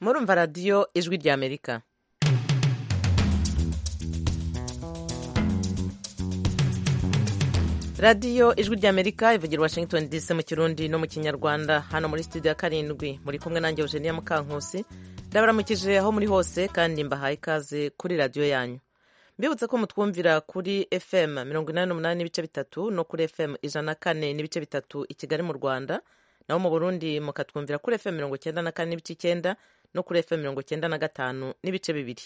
murumva radiyo ijwi ry'amerika radiyo ijwi ry'amerika ivugira washington dc mu kirundi no mu kinyarwanda hano muri studio ya karindwi muri kumwe nanjye eugenia mukankusi ndabaramukije aho muri hose kandi mbahaye ikaze kuri radiyo yanyu mbibutse ko mutwumvira kuri fm mirongo inani n'umunani n'ibice bitatu no kuri fm ijana na kane n'ibice bitatu i kigali mu rwanda naho mu burundi mukatwumvira kuri fm mirongo icyenda na kane n'ibice icyenda no kuri fm mirongo icyenda na gatanu n'ibice bibiri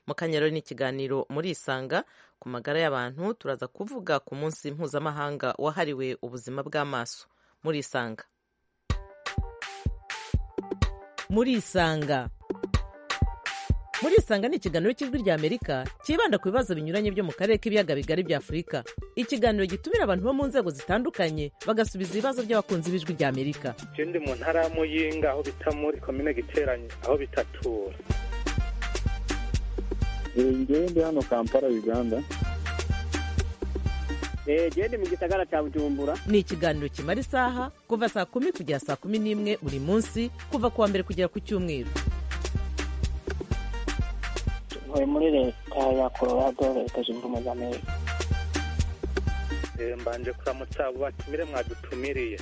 mukanya rero ni ikiganiro murisanga ku magara y'abantu turaza kuvuga ku munsi mpuzamahanga wahariwe ubuzima bw'amaso murisanga murisanga murisanga ni ikiganiro cy'ijwi ry'amerika cyibanda ku bibazo binyuranye byo mu karere k'ibiyaga bigari bya afurika ikiganiro gitumira abantu bo mu nzego zitandukanye bagasubiza ibibazo by'abakunzi b'ijwi ry'amerika je ndi mu ntara ya muyinga aho bita muri komine giteranye aho bitatura ngewe ndi hano kampala uganda gende mu gisagara cya bujumbura ni ikiganiro kimara isaha kuva saa kumi kugera saa kumi n'imwe buri munsi kuva ku wa mbere kugera ku cyumweru tuvuye muri leta ya colorado leta zunze ubumwe za amerika Eh, mbanje kuramutsa abo batumire mwadutumiriye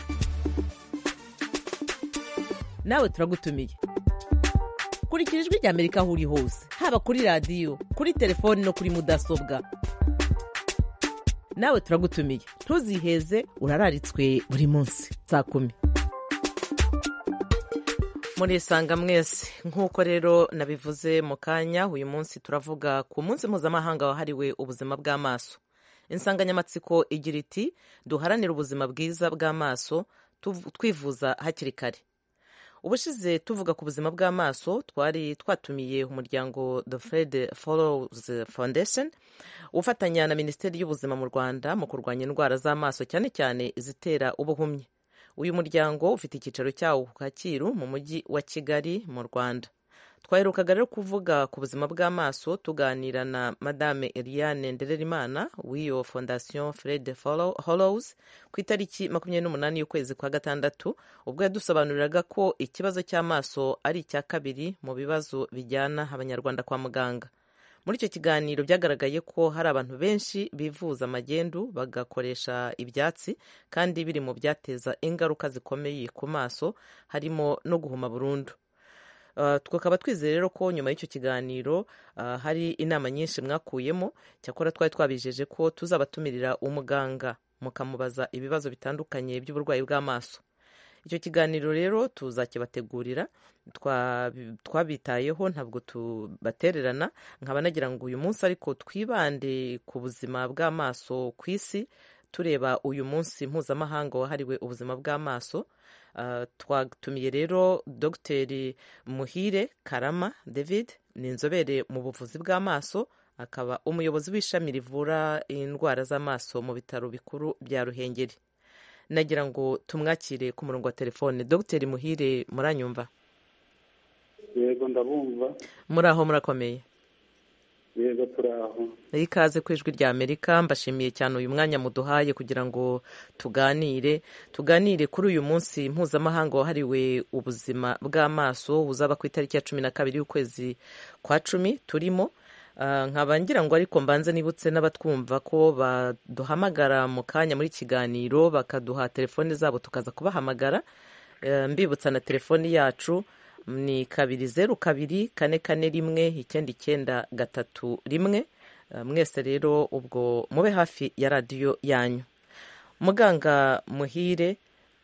nawe turagutumiye kurikira ijwi ry'amerika aho uri hose haba kuri radiyo kuri telefoni no kuri mudasobwa nawe turagutumiye ntuziheze urararitswe buri munsi saa kumi murisanga mwese nk'uko rero nabivuze mu kanya uyu munsi turavuga ku munsi mpuzamahanga wahariwe ubuzima bw'amaso insanganyamatsiko igira iti duharanire ubuzima bwiza bw'amaso tuv- twivuza hakiri kare ubushize tuvuga ku buzima bw'amaso twari twatumiye umuryango the fred follows foundation ufatanya na minisiteri y'ubuzima mu rwanda mu kurwanya indwara z'amaso cyane cyane izitera ubuhumyi uyu muryango ufite icyicaro cyawo ku kacyiru mu mujyi wa kigali mu rwanda twaherukaga rero kuvuga ku buzima bw'amaso tuganira na madame eliane ndererimana w'iyo fondation fred Follow- hollows ku itariki makumyabiri n'umunani y'ukwezi kwa gatandatu ubwo yadusobanuriraga ko ikibazo cy'amaso ari icya kabiri mu bibazo bijyana abanyarwanda kwa muganga muri icyo kiganiro byagaragaye ko hari abantu benshi bivuza magendu bagakoresha ibyatsi kandi biri mu byateza ingaruka zikomeye ku maso harimo no guhuma burundu Uh, tukaba twizeye rero ko nyuma y'icyo kiganiro uh, hari inama nyinshi mwakuyemo cyakora twari twabijeje ko tuzabatumirira umuganga mukamubaza ibibazo bitandukanye by'uburwayi bw'amaso icyo kiganiro rero tuzakibategurira twa- twabitayeho ntabwo tubatererana nkaba nagira ngo uyu munsi ariko twibande ku buzima bw'amaso ku isi tureba uyu munsi mpuzamahanga wahariwe ubuzima bw'amaso Uh, twatumiye rero dogiteri muhire karama david ni inzobere mu buvuzi bw'amaso akaba umuyobozi w'ishami rivura indwara z'amaso mu bitaro bikuru bya ruhengeri nagira ngo tumwakire ku murongo wa telefone dogiteri muhire muranyumva yego ndabumva muri aho murakomeye yego turi aho ikaze ku ijwi rya amerika mbashimiye cyane uyu mwanya muduhaye kugira ngo tuganire tuganire kuri uyu munsi mpuzamahanga wahariwe ubuzima bw'amaso uzaba ku itariki ya cumi na kabiri y'ukwezi kwa cumi turimo Ah, nkaba ngira ngo ariko mbanze nibutse n'abatwumva ko baduhamagara mu kanya muri kiganiro bakaduha telefone zabo tukaza kubahamagara Eh, mbibutsa na telefoni yacu ni kabiri zeru kabiri kane kane rimwe icyenda icyenda gatatu rimwe Eh, mwese rero ubwo mube hafi ya radiyo yanyu muganga muhire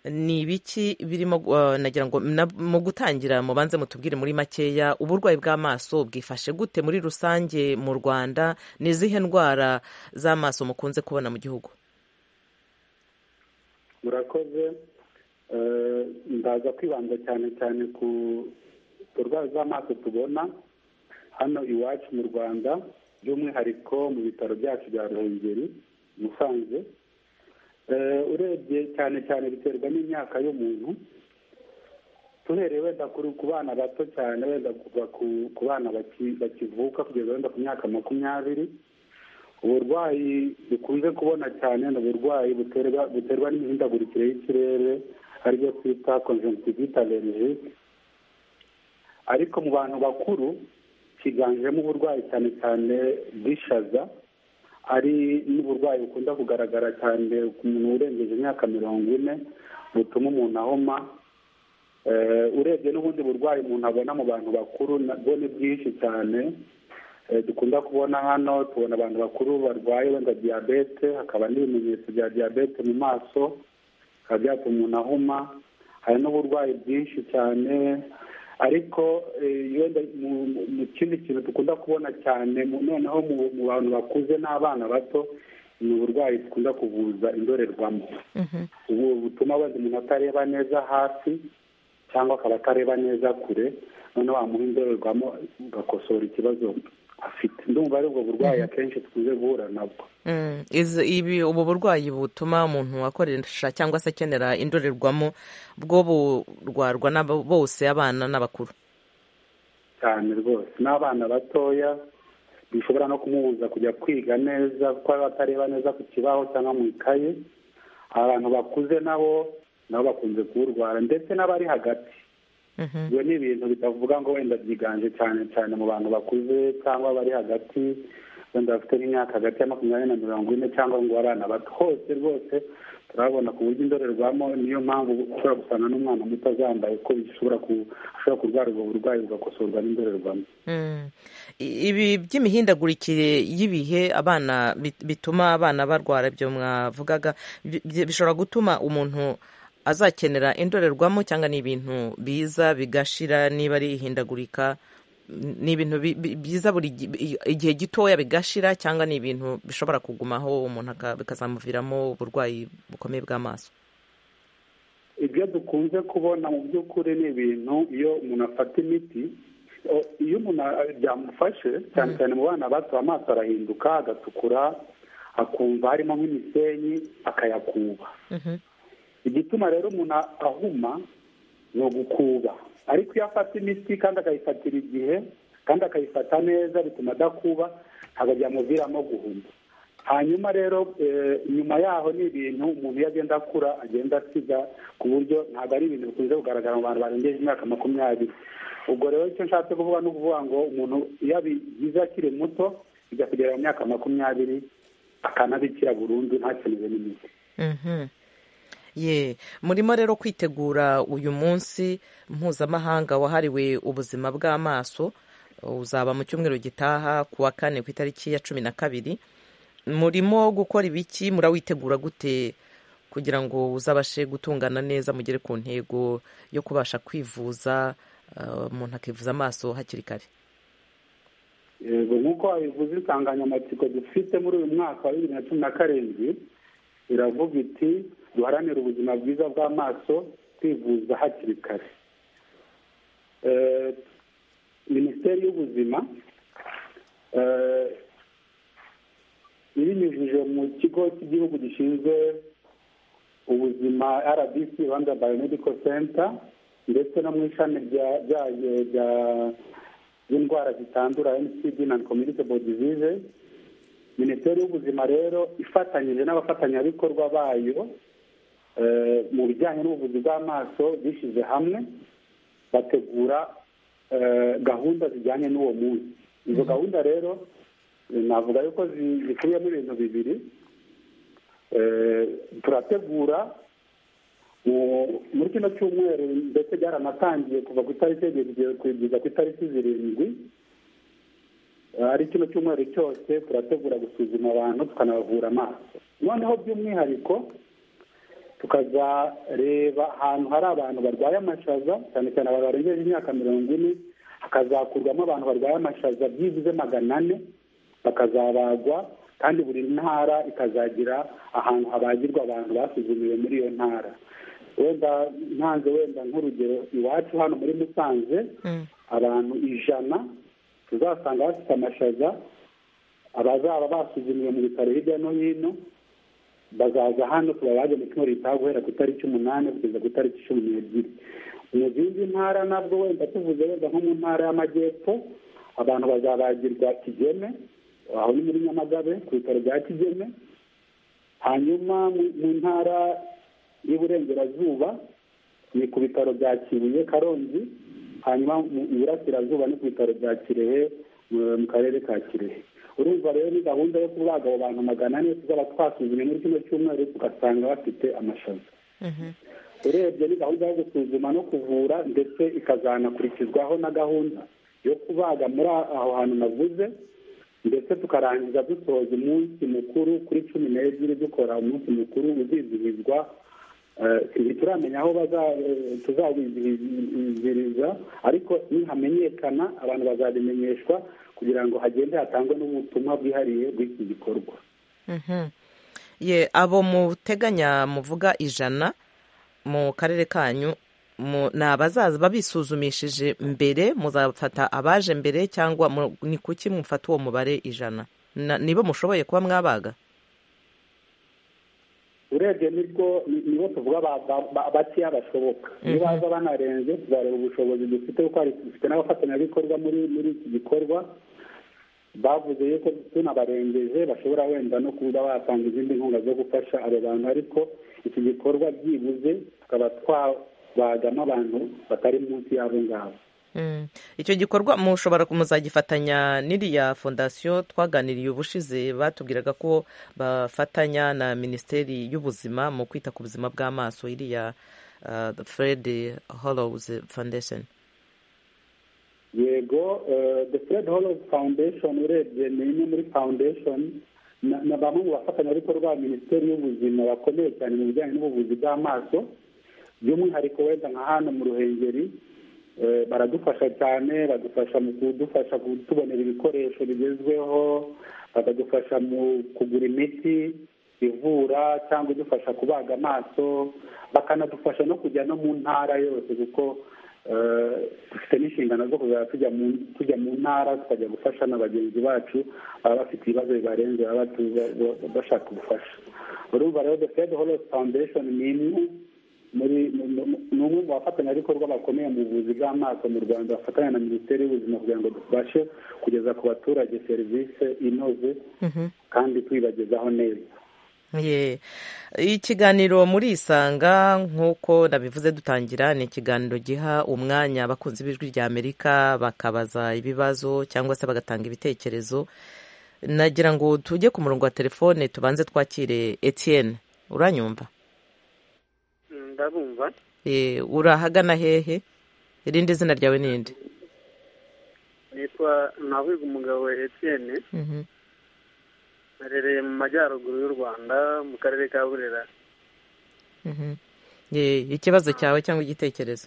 ni ibiki birimo uh, nagira ngo na- mu gutangira mubanze mutubwire muri makeya uburwayi bw'amaso bwifashe gute muri rusange mu rwanda ni izihe ndwara z'amaso mukunze kubona mu gihugu murakoze Eh, ndaza kwibanza cyane cyane ku burwayi bw'amaso tubona hano iwacu mu rwanda by'umwihariko mu bitaro byacu bya ruhengeri musanze Eh, urebye cyane cyane biterwa n'imyaka y'umuntu tuhereye wenda kuri- ku bana bato cyane wenda kuva ku- ku bana baki- bakivuka kugeza wenda ku myaka makumyabiri uburwayi dukunze kubona cyane ni uburwayi buterwa buterwa n'imihindagurikire y'ikirere aribyo twita conjunctivital allergic ariko mu bantu bakuru kiganjemo uburwayi cyane cyane bw'ishaza ari n'uburwayi bukunda kugaragara cyane ku muntu urengeje imyaka mirongo ine butuma umuntu ahoma urebye n'ubundi burwayi umuntu abona mu bantu bakuru nabwo ni bwinshi cyane dukunda kubona hano tubona abantu bakuru barwaye wenda diyabete hakaba n'ibimenyetso bya diyabete mu maso bikaba byatuma umuntu ahuma hari n'uburwayi bwinshi cyane ariko wenda mu kindi kintu dukunda kubona cyane noneho mu bantu bakuze n'abana bato ni uburwayi dukunda kuvuza indorerwamo ubu butuma wenda umuntu atareba neza hafi cyangwa akaba atareba neza kure noneho wamuha indorerwamo ugakosora ikibazo afite ndumva ari ubwo burwayi akenshi tukunze guhura nabwo ibi ubu burwayi butuma umuntu akoresha cyangwa se akenera indorerwamo bwo burwarwa bose abana n'abakuru cyane rwose n'abana batoya bishobora no kumubuza kujya kwiga neza kuko baba batareba neza ku kibaho cyangwa mu ikaye abantu bakuze nabo nabo bakunze kuwurwara ndetse n'abari hagati ibyo ni ibintu bitavuga ngo wenda byiganje cyane cyane mu bantu bakuze cyangwa bari hagati wenda bafite nk'imyaka hagati ya makumyabiri na mirongo ine cyangwa ngo abana bato hose rwose turabona ku buryo indorerwamo niyo mpamvu ushobora gusanga n'umwana muto azambaye ko bishobora ashobora kurwara ubwo burwayi bugakosorwa n'indorerwamo ibi by'imihindagurikire y'ibihe abana bituma abana barwara ibyo mwavugaga bishobora gutuma umuntu azakenera indorerwamo cyangwa ni ibintu biza bigashira niba ari ihindagurika ni ibintu byiza buri igihe gitoya bigashira cyangwa ni ibintu bishobora kugumaho umuntu bikazamuviramo uburwayi bukomeye bw'amaso ibyo dukunze kubona mu by'ukuri ni ibintu iyo umuntu afata imiti iyo umuntu byamufashe cyane cyane mu bana bato amaso arahinduka agatukura akumva harimo nk'imisenyi akayakuba igituma rero umuntu ahuma ni ugukuba ariko iyo afata imiti kandi akayifatira igihe kandi akayifata neza bituma adakuba ntabwo byamuviramo guhuma hanyuma rero nyuma yaho ni ibintu umuntu iyo agenda akura agenda asiga ku buryo ntabwo ari ibintu bikunze kugaragara mu bantu barengeje imyaka makumyabiri ubwo rero icyo nshatse kuvuga ni ukuvuga ngo umuntu iyo abigize akiri muto bijya kugera mu myaka makumyabiri akanabikira burundu ntakenere n'imiti ye murimo rero kwitegura uyu munsi mpuzamahanga wahariwe ubuzima bw'amaso uzaba mu cyumweru gitaha ku wa kane ku itariki ya cumi na kabiri murimo gukora ibiki murawitegura gute kugira ngo uzabashe gutungana neza mugere ku ntego yo kubasha kwivuza umuntu akivuza amaso hakiri kare nk'uko wabivuze insanganyamatsiko dufite muri uyu mwaka wa bibiri na cumi na karindwi iravuga iti duharanire ubuzima bwiza bw'amaso twivuza hakiri kare minisiteri y'ubuzima ibinyujije mu kigo cy'igihugu gishinzwe ubuzima rbc rwanda biomedical center ndetse no mu ishami ryayo ry'indwara zitandura ncd na communicable disease minisiteri y'ubuzima rero ifatanyije n'abafatanyabikorwa bayo mu bijyanye n'ubuvuzi bw'amaso bishyize hamwe bategura gahunda zijyanye n'uwo munsi izo gahunda rero navuga yuko zikubiyemo ibintu bibiri turategura muri kino cyumweru ndetse byaranatangiye kuva ku itariki ebyiri kugeza ku itariki zirindwi ari kino cyumweru cyose turategura gusuzuma abantu tukanabavura amaso noneho by'umwihariko tukazareba ahantu hari abantu barwaye amashaza cyane cyane abantu barengeje imyaka mirongo ine hakazakurwamo abantu barwaye amashaza byibuze magana ane bakazabagwa kandi buri ntara ikazagira ahantu habagirwa abantu basuzumiwe muri iyo ntara wenda ntanze wenda nk'urugero iwacu hano muri musanze abantu ijana tuzasanga bafite amashaza abazaba basuzumiwe mu bitaro hirya no hino bazaza hano tubabage mu cyumweru gitaha guhera ku itariki umunani kugeza ku itariki cumi n'ebyiri mu zindi ntara nabwo wenda tuvuze wenda nko mu ntara y'amajyepfo abantu bazabagirwa kigeme aho ni muri nyamagabe ku bitaro bya kigeme hanyuma mu ntara y'uburengerazuba ni ku bitaro bya kibuye karongi hanyuma mu burasirazuba no ku bitaro bya kirehe mu mu karere ka kirehe urumva rero ni gahunda yo kubaga abo bantu magana ane tuzaba twasuzumye muri kino cyumweru tugasanga bafite amashaza urebye ni gahunda yo gusuzuma no kuvura ndetse ikazanakurikizwaho na gahunda yo kubaga muri aho hantu navuze ndetse tukarangiza dusoza umunsi mukuru kuri cumi n'ebyiri dukora umunsi mukuru uzizihizwa Eh, ntituramenya aho baza- eh, tuzabizihiriza ariko nihamenyekana abantu bazabimenyeshwa kugira ngo hagende hatangwe n'ubutumwa bwihariye bw'iki gikorwa Mhm. ye abo muteganya muvuga ijana mu karere kanyu mu- ni abazaza babisuzumishije mbere muzafata abaje mbere cyangwa mu- ni kuki mufata uwo mubare ijana Na- nibo mushoboye kuba mwabaga urebye nibwo ni- nibo tuvuga ba- ba- ba- bakeya bashoboka iyo baza banarenze tuzareba ubushobozi dufite kuko hari- dufite n'abafatanyabikorwa muri muri iki gikorwa bavuze yuko tunabarengeje bashobora wenda no kuba batanga izindi nkunga zo gufasha abo bantu ariko iki gikorwa byibuze tukaba twabagamo abantu batari munsi y'abo ngabo Mm. icyo gikorwa mushobora muzagifatanya n'iriya fondasiyo twaganiriye ubushize batubwiraga ko bafatanya na minisiteri y'ubuzima mu kwita ku buzima bw'amaso iriya uh, fred hollows foundation yego eh, the fred hollows foundation urebye ni imwe muri foundation na na bamwe mu bafatanyabikorwa ba minisiteri y'ubuzima bakomeye cyane mu bijyanye n'ubuvuzi bw'amaso by'umwihariko wenda nka hano mu ruhengeri eh, baradufasha cyane badufasha mu kudufasha kutubonera ibikoresho bigezweho bakadufasha mu kugura imiti ivura cyangwa idufasha kubaga amaso bakanadufasha no kujya no mu ntara yose kuko eh, dufite n'inshingano zo kuzajya tujya mu- tujya mu ntara tukajya gufasha na bagenzi bacu baba bafite ibibazo bibarenze baba batu- ba- ba- bashaka ubufasha urumva rero the fed holos foundation ni imwe muri mu- mu- ni umwe mu bafatanyabikorwa bakomeye mu buvuzi bw'amaso mu rwanda bafatanya na minisiteri y'ubuzima kugira ngo dufashe kugeza ku baturage serivisi inoze kandi tuyibagezaho neza Ye. ikiganiro muri isanga nk'uko nabivuze dutangira ni ikiganiro giha umwanya abakunzi b'ijwi rya amerika bakabaza ibibazo cyangwa se bagatanga ibitekerezo nagira ngo tujye ku murongo wa telefone tubanze twakire etienne uranyumva ndabumva Eh, urahagana hehe irindi zina ryawe ninde nitwa nahuga umugabo etienne Mhm. narereye mu majyaruguru y'u rwanda mu karere ka burera Mhm. Ye, ikibazo cyawe cyangwa igitekerezo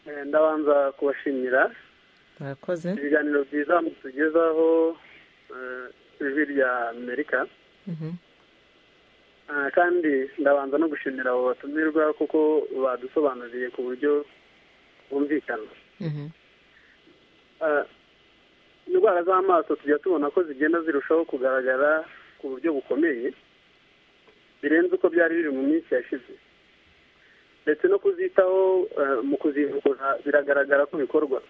Eh, ndabanza kubashimira murakoze ibiganiro byiza mutugezaho eh, ijwi rya amerika Mhm. Ah, kandi ndabanza no gushimira abo batumirwa kuko badusobanuriye ku buryo bwumvikana Mhm. Ah, indwara z'amaso tujya tubona ko zigenda zirushaho kugaragara ku buryo bukomeye birenze uko byari biri mu minsi yashize ndetse no kuzitaho ah, mu kuzivura biragaragara ko bikorwa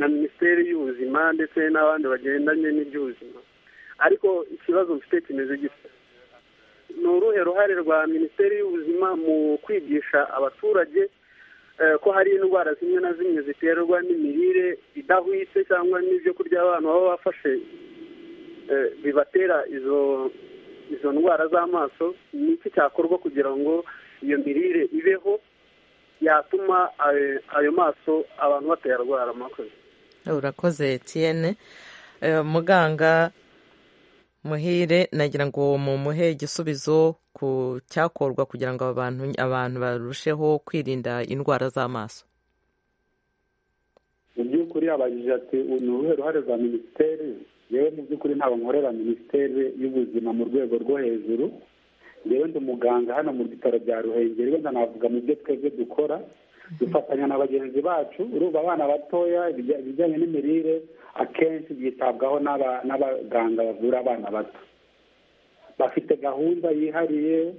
na minisiteri y'ubuzima ndetse n'abandi bagendanye n'iby'ubuzima ariko ikibazo mfite kimeze gitya ni uruhe ruhare rwa minisiteri y'ubuzima mu kwigisha abaturage eh, ko hari indwara zimwe na zimwe ziterwa n'imirire idahwitse cyangwa n'ibyo kurya abantu baba bafashe eh, bibatera izo izo ndwara z'amaso ni iki cyakorwa kugira ngo iyo mirire ibeho yatuma ayo- ayo maso abantu batayarwara amakoze urakoze etienne Eh, muganga muhire nagira ngo mumuhe igisubizo ku cyakorwa kugira ngo aba bantu- abantu barusheho kwirinda indwara z'amaso mu by'ukuri abajije ati "Ubu ni uruhe ruhare rwa minisiteri yewe mu by'ukuri ntabwo nkorera minisiteri y'ubuzima mu rwego rwo hejuru yewe ndi umuganga hano mu bitaro bya ruhengeri wenda navuga mu byo twebwe dukora dufatanya na bagenzi bacu urumva abana batoya ibijya- ibijyanye n'imirire akenshi byitabwaho n'aba- n'abaganga bavura abana bato bafite gahunda yihariye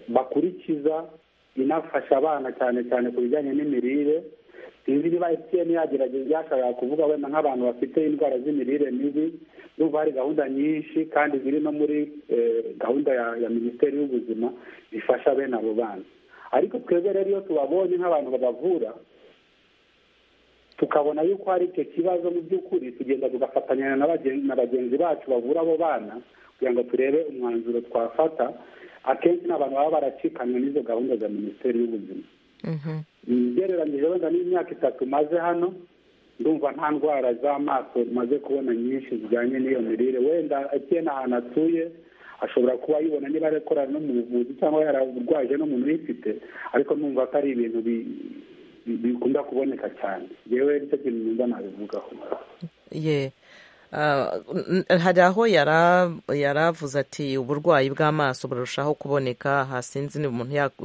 bakurikiza inafasha abana cyane cyane ku bijyanye n'imirire sinzi niba etiyeni yagerageza yashakaga kuvuga wenda nk'abantu bafite indwara z'imirire mibi n'ubu hari gahunda nyinshi kandi ziri no muri eh, gahunda ya, ya minisiteri y'ubuzima zifasha bene abo bana ariko twebwe rero iyo tubabonye nk'abantu babavura tukabona yuko hari icyo kibazo mu by'ukuri tugenda tugafatanya na bagen- na bagenzi bacu bavura abo bana kugira ngo turebe umwanzuro twafata akenshi ni abantu baba baracikanwe n'izo gahunda za minisiteri y'ubuzima Mhm. ugereranyije wenda n'imyaka itatu maze hano ndumva nta ndwara z'amaso maze kubona nyinshi zijyanye n'iyo mirire wenda etienne ahantu atuye ashobora kuba ayibona niba arakora no mu buvuzi cyangwa yararwaje n'umuntu uyifite ariko numva ko ari ibintu bi- bi- bikunda kuboneka cyane yewe nicyo kintu numva nabivugaho ye Ah, n- n- hari aho yara- yaravuze ati uburwayi bw'amaso burushaho kuboneka aha sinzi niba umuntu yak-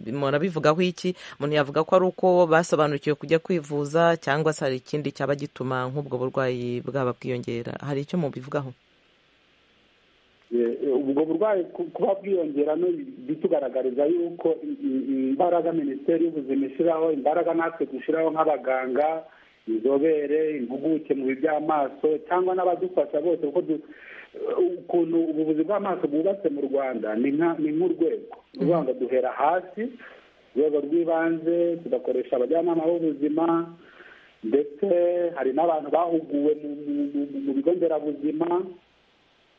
umuntu abivugaho iki umuntu yavuga ko ari uko basobanukiwe kujya kwivuza cyangwa se hari ikindi cyaba gituma nk'ubwo burwayi bwaba bwiyongera hari icyo mubivugaho Ye- ubwo burwayi ku- kuba bwiyongera no bitugaragariza yuko i- i- imbaraga minisiteri y'ubuzima ishyiraho imbaraga natwe dushyiraho nk'abaganga inzobere impuguke mu by'amaso cyangwa n'abadufasha bose kuko du- ukuntu ubuvuzi bw'amaso bwubatse mu rwanda ni nka- ni nk'urwego ni ukuvuga ngo duhera hasi urwego rw'ibanze tugakoresha abajyanama b'ubuzima ndetse hari n'abantu bahuguwe mu- mu- mu- mu bigo nderabuzima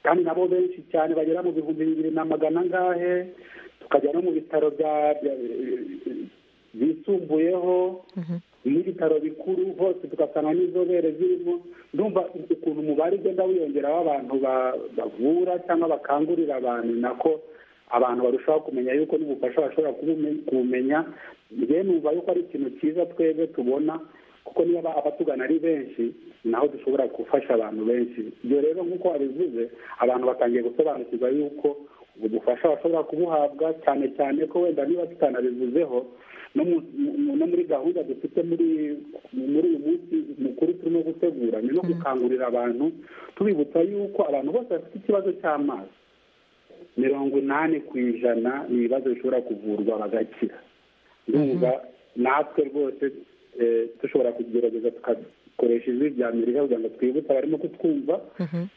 kandi nabo benshi cyane bagera mu bihumbi bibiri na magana angahe tukajya no mu bitaro bya- bya- bisumbuyeho n'ibitaro bikuru hose tugasanga n'inzobere zirimo ndumva ukuntu umubare ugenda wiyongera w'abantu ba- bavura cyangwa bakangurira abantu nako abantu barushaho kumenya yuko n'ubufasha bashobora kubume- kubumenya rero numva yuko ari ikintu cyiza twebwe tubona kuko niba aba- abatugana ari benshi naho dushobora gufasha abantu benshi ibyo rero nk'uko wabivuze abantu batangiye gusobanukirwa yuko ubwo bufasha bashobora kubuhabwa cyane cyane ko wenda niba tutanabivuzeho no mu- mu- no muri gahunda dufite muri muri uyu munsi mukuru turimo gutegura ni no gukangurira abantu tubibutsa yuko abantu bose bafite ikibazo cy'amazi mirongo inani ku ijana ni ibibazo bishobora kuvurwa bagakira ndumva natwe rwose eh, dushobora kugerageza tugakoresha ijwi rya mirire kugira ngo twibutse abarimo kutwumva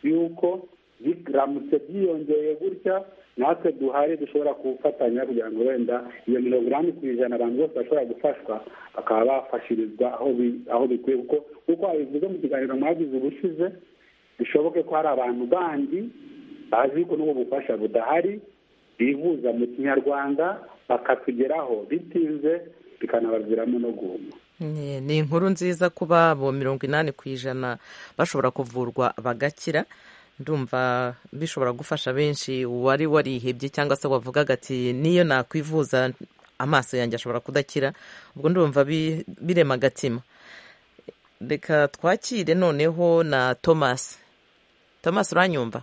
yuko biramutse byiyongeye gutya natwe duhari dushobora gufatanya kugira ngo wenda iyo mirongo inani ku ijana abantu bose bashobora gufashwa bakaba bafashirizwa aho bi- aho bikwiye kuko nk'uko wabivuze mu kiganiro mwagize ubushize bishoboke ko hari abantu bandi bazi yuko n'ubu bufasha budahari bivuza mu kinyarwanda bakatugeraho bitinze bikanabaviramo no guhuma Ni- ni inkuru nziza kuba abo mirongo inani ku ijana bashobora kuvurwa bagakira ndumva bishobora gufasha benshi uwari warihebye cyangwa se wavugaga ati niyo nakwivuza amaso yanjye ashobora kudakira ubwo ndumva bi- birema agatima reka twakire noneho na thomas thomas uranyumva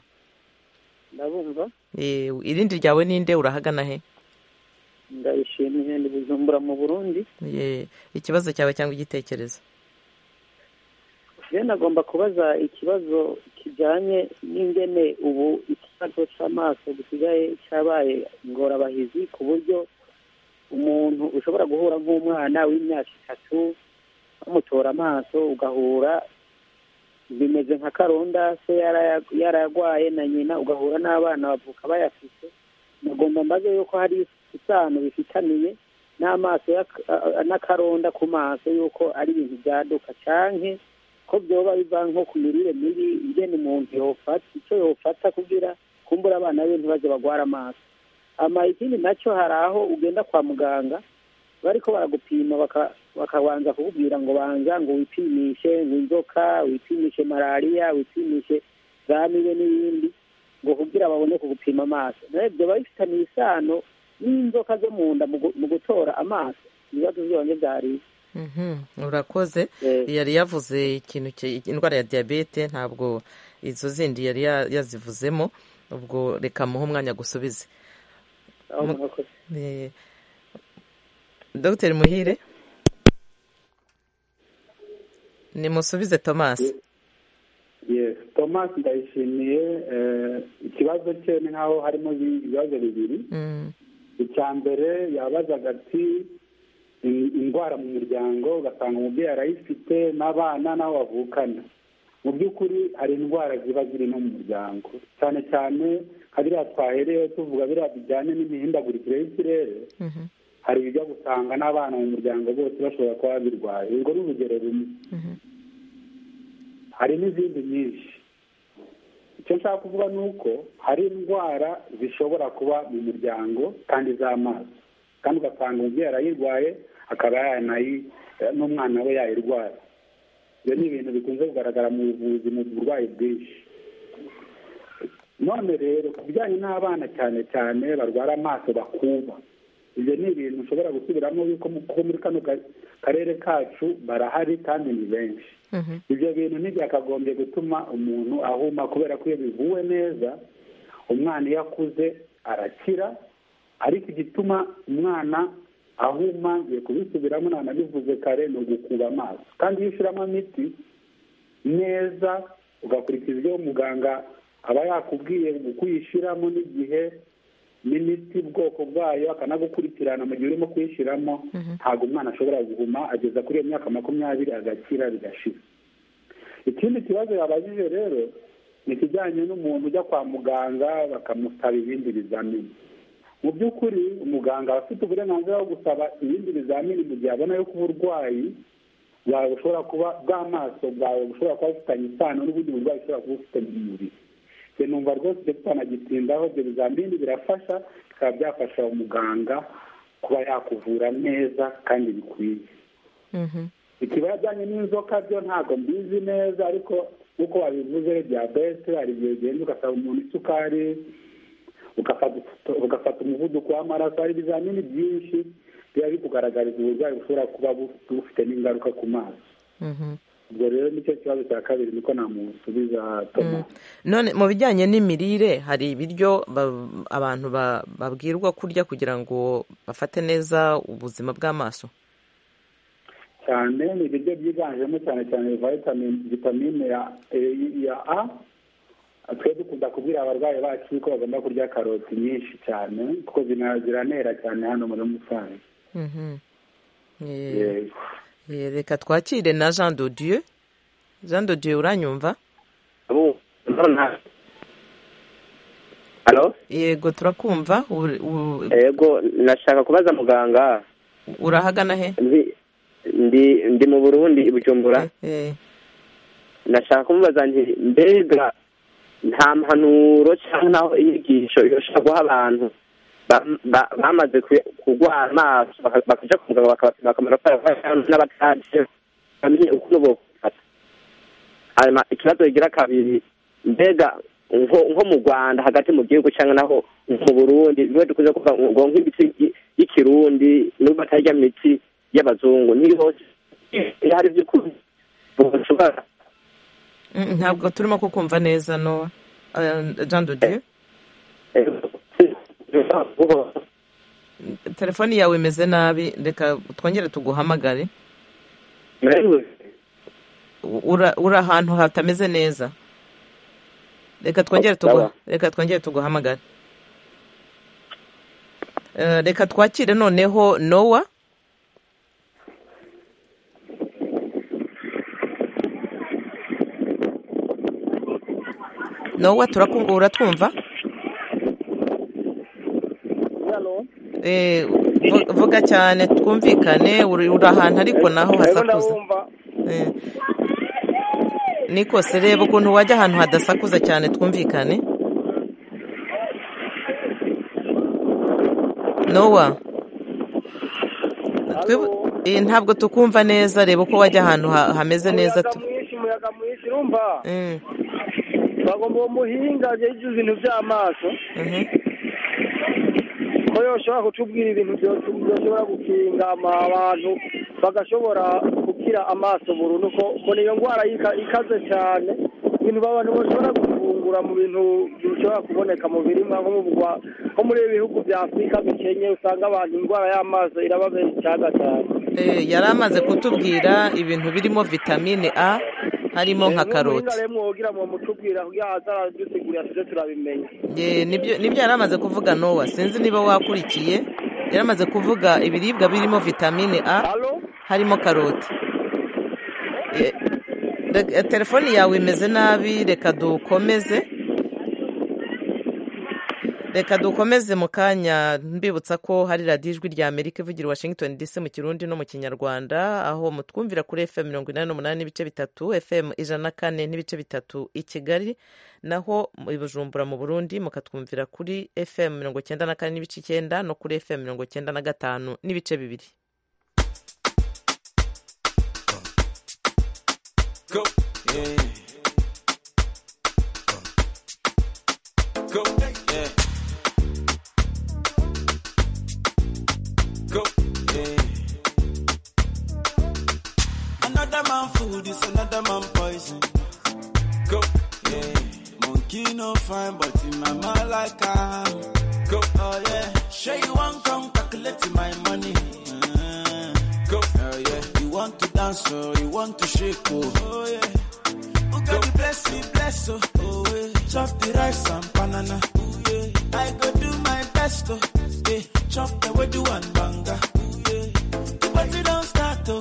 ndabumva Eh, irindi ryawe ninde urahagana he ndayishimiye ndi bujumbura mu burundi Eh, ikibazo cyawe cyangwa igitekerezo rero nagomba kubaza ikibazo kijyanye n'ingene ubu ikibazo cy'amaso gisigaye cyabaye ingorabahizi ku buryo umuntu ushobora guhura nk'umwana w'imyaka itatu bamutora amaso ugahura bimeze nka karunda se yaraya- yararwaye na nyina ugahura n'abana bavuka bayafite nagomba mbaze yuko hari isano bifitaniye n'amaso y'ak- a- a- n'akaronda ku maso yuko ari ibintu byaduka canke ko byoba biva nko ku mirire mibi ingene umuntu yofata icyo yofata kugira kumbura abana be ntibaze bagwara amaso ama ikindi nacyo hari aho ugenda kwa muganga bariko baragupima baka- bakabanza kukubwira ngo banza ngo wipimishe ngo inzoka wipimishe malariya wipimishe za mibe n'ibindi ngo kugira babone kugupima amaso nawe byoba bifitaniye isano n'inzoka zo mu nda mu gu- mu gutora amaso ibibazo byonyine byari Mhm, urakoze Eh. yari yavuze ikintu ki- indwara ya diyabete ntabwo izo zindi yari ya- yazivuzemo ubwo reka muhe umwanya gusubize aho Mu- mwakoze Eh, dr muhire nimusubize tomasi yes thomas ndayishimiye eh, ikibazo cye ni nk'aho harimo bi- ibibazo bibiri icya mbere yabazaga ati in- indwara mu muryango ugasanga umubyeyi arayifite n'abana n'aho bavukana mu by'ukuri hari indwara ziba ziri no mu muryango cyane cyane nka biriya twahereyeho tuvuga biriya bijyanye n'imihindagurikire y'ikirere hari ibijya gusanga n'abana mu muryango bose bashobora kuba birwaye urwo ni urugero rumwe hari n'izindi nyinshi icyo nshaka kuvuga ni uko hari indwara zishobora kuba mu muryango kandi z'amaso kandi ugasanga umubyeyi arayirwaye akaba yanayi n'umwana we yayirwara ibyo ni ibintu bikunze kugaragara mu buvuzi mu burwayi bwinshi none rero ku bijyanye n'abana cyane cyane barwara amaso bakuba ibyo ni ibintu ushobora gusubiramo yuko kuko muri kano karere kacu barahari kandi ni benshi ibyo bintu ntibyakagombye gutuma umuntu ahuma kubera ko iyo bivuwe neza umwana iyo akuze arakira ariko igituma umwana ahuma ngiye kubisubiramo nanabivuze kare ni ugukuba amaso kandi iyo ushyiramo imiti neza ugakurikiza ibyo muganga aba yakubwiye uko uyishyiramo n'igihe n'imiti ubwoko bwayo akanagukurikirana mu gihe urimo kuyishyiramo ntabwo umwana ashobora guhuma ageza kuri iyo myaka makumyabiri agakira bigashira ikindi kibazo yabajije rero ni ikijyanye n'umuntu ujya kwa muganga bakamusaba ibindi bizamini mu by'ukuri umuganga aba afite uburenganzira bwo gusaba ibindi bizamini mu gihe abona yuko uburwayi bwawe bushobora kuba bw'amaso bwawe bushobora kuba bufitanye isano n'ubundi burwayi bushobora kuba bufite mu mubiri se numva rwose ibyo tutanagitindaho ibyo bizamini birafasha bikaba byafasha umuganga kuba yakuvura neza kandi bikwiye ikibajyanye n'inzoka byo ntabwo mbizi neza ariko nk'uko wabivuze diyabete hari igihe ugenda ugasaba umuntu isukari ugafata umuvuduko w'amaraso hari ibizamini byinshi biba bikugaragariza uburwayi bushobora kuba bufite n'ingaruka ku maso ubwo rero nicyo kibazo cya kabiri niko namusubiza toma none mu bijyanye n'imirire hari ibiryo abantu babwirwa kurya kugira ngo bafate neza ubuzima bw'amaso cyane ni ibiryo byiganjemo cyane cyane vitamine ya a twe dukunda kubwira abarwayi bacu ko bagomba kurya karoti nyinshi cyane kuko ziranera cyane hano muri musanze reka twakire na jean dodiyo jean dodiyo uranyumva yego turakumva yego nashaka kubaza muganga urahagana he ndi mu burundi bujumbura nashaka kumubaza nti mbega nta mpanuro cyangwa naho inyigisho irusha guha abantu bamaze kurwara amaso bakajya ku muganga bakabapima akamaro kayo n'abataje bamenye uko bokufata hanyuma ikibazo kigira kabiri mbega nko mu rwanda hagati mu gihugu cyangwa naho mu burundi niwe dukunze kuvuga ngo nk'imiti y'ikirundi n'ubwo batarya imiti y'abazungu niyo hari by'ukuri bushobora ntabwo turimo kukumva neza nowa jean dodiyo telefoni yawe imeze nabi reka twongere tuguhamagare uri ahantu hatameze neza reka twongere tuguhamagare reka twakire noneho nowa nowa turakumva uratwumva vuga cyane twumvikane uri ahantu ariko naho hasakuza nikose reba ukuntu wajya ahantu hadasakuza cyane twumvikane nowa ntabwo tukumva neza reba uko wajya ahantu hameze neza umuyaga mwinshi urumva bagomba uwo muhinga yejuze ibintu by'amaso ko yoshobora kutubwira ibintu byoshobora gukinga abantu bagashobora gukira amaso burundu ko niyo ndwara ikaze cyane ibintu abantu bashobora gufungura mu bintu bishobora kuboneka mu birima nko muri ibihugu bya afurika bikenye usanga abantu indwara y'amaso irababera ikiyaga cyane yari amaze kutubwira ibintu birimo vitamine a harimo nka karoti nibyo yari amaze kuvuga nowa sinzi niba wakurikiye yari amaze kuvuga ibiribwa birimo vitamine a harimo karoti telefoni yawe imeze nabi reka dukomeze reka dukomeze mu kanya mbibutsa ko hari radiyo ijwi rya amerika ivugira i washington dc mu kirundi no mu kinyarwanda aho mutwumvira kuri fm mirongo inani n'umunani n'ibice bitatu fm ijana na kane n'ibice bitatu i kigali naho i bujumbura mu burundi mukatwumvira kuri fm mirongo icyenda na kane n'ibice icyenda no kuri fm mirongo icyenda na gatanu n'ibice bibiri Go. Yeah. Go. Yeah. Go. Yeah. Another man food is another man poison. Go. Yeah. Monkey no fine, but in my mind like I am. Go. Oh yeah. Sure you want come calculate my money. Uh, go. Oh yeah. You want to dance or you want to shake oh. Oh yeah. Who got the bless me, bless oh. Oh yeah. Chop the rice and banana. Ooh, yeah. I go do my best, oh. Yeah. Chop the wedu and banga. Ooh, yeah. The party don't start, oh.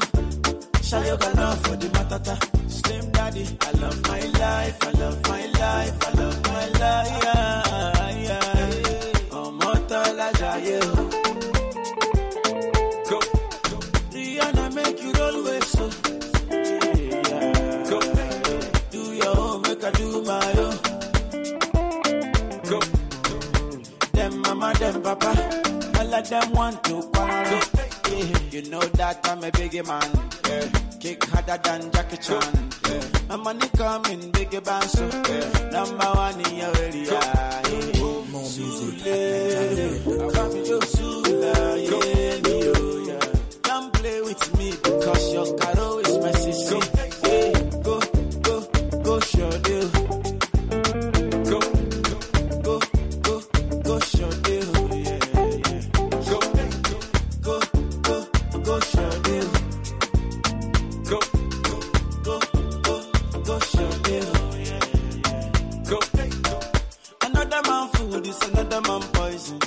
Shayoga now for the matata. Slim daddy, I love my life, I love my life, I love my life. Yeah, yeah, yeah. Oh, motola jaye, oh. Go, go. Rihanna make you roll with so. Yeah. Go, do your own, make I do my own. Them mama, them papa, all of them want to quarrel. Yeah. You know that I'm a big man. Yeah. Kick harder than Jackie Chan. Yeah. My money coming big bang so yeah. number one in your area. Yeah. Sule, come yo Sule, yeah, me, oh, yeah. Don't play with me because your caro is my sister. Yeah. Go, go, go, show deal. Go, go, go, go, show deal. Yeah, yeah. Go, go, go, go, show deal. Go, go, go, go, go, show deal. Yeah, yeah. Go, another man food is another man poison.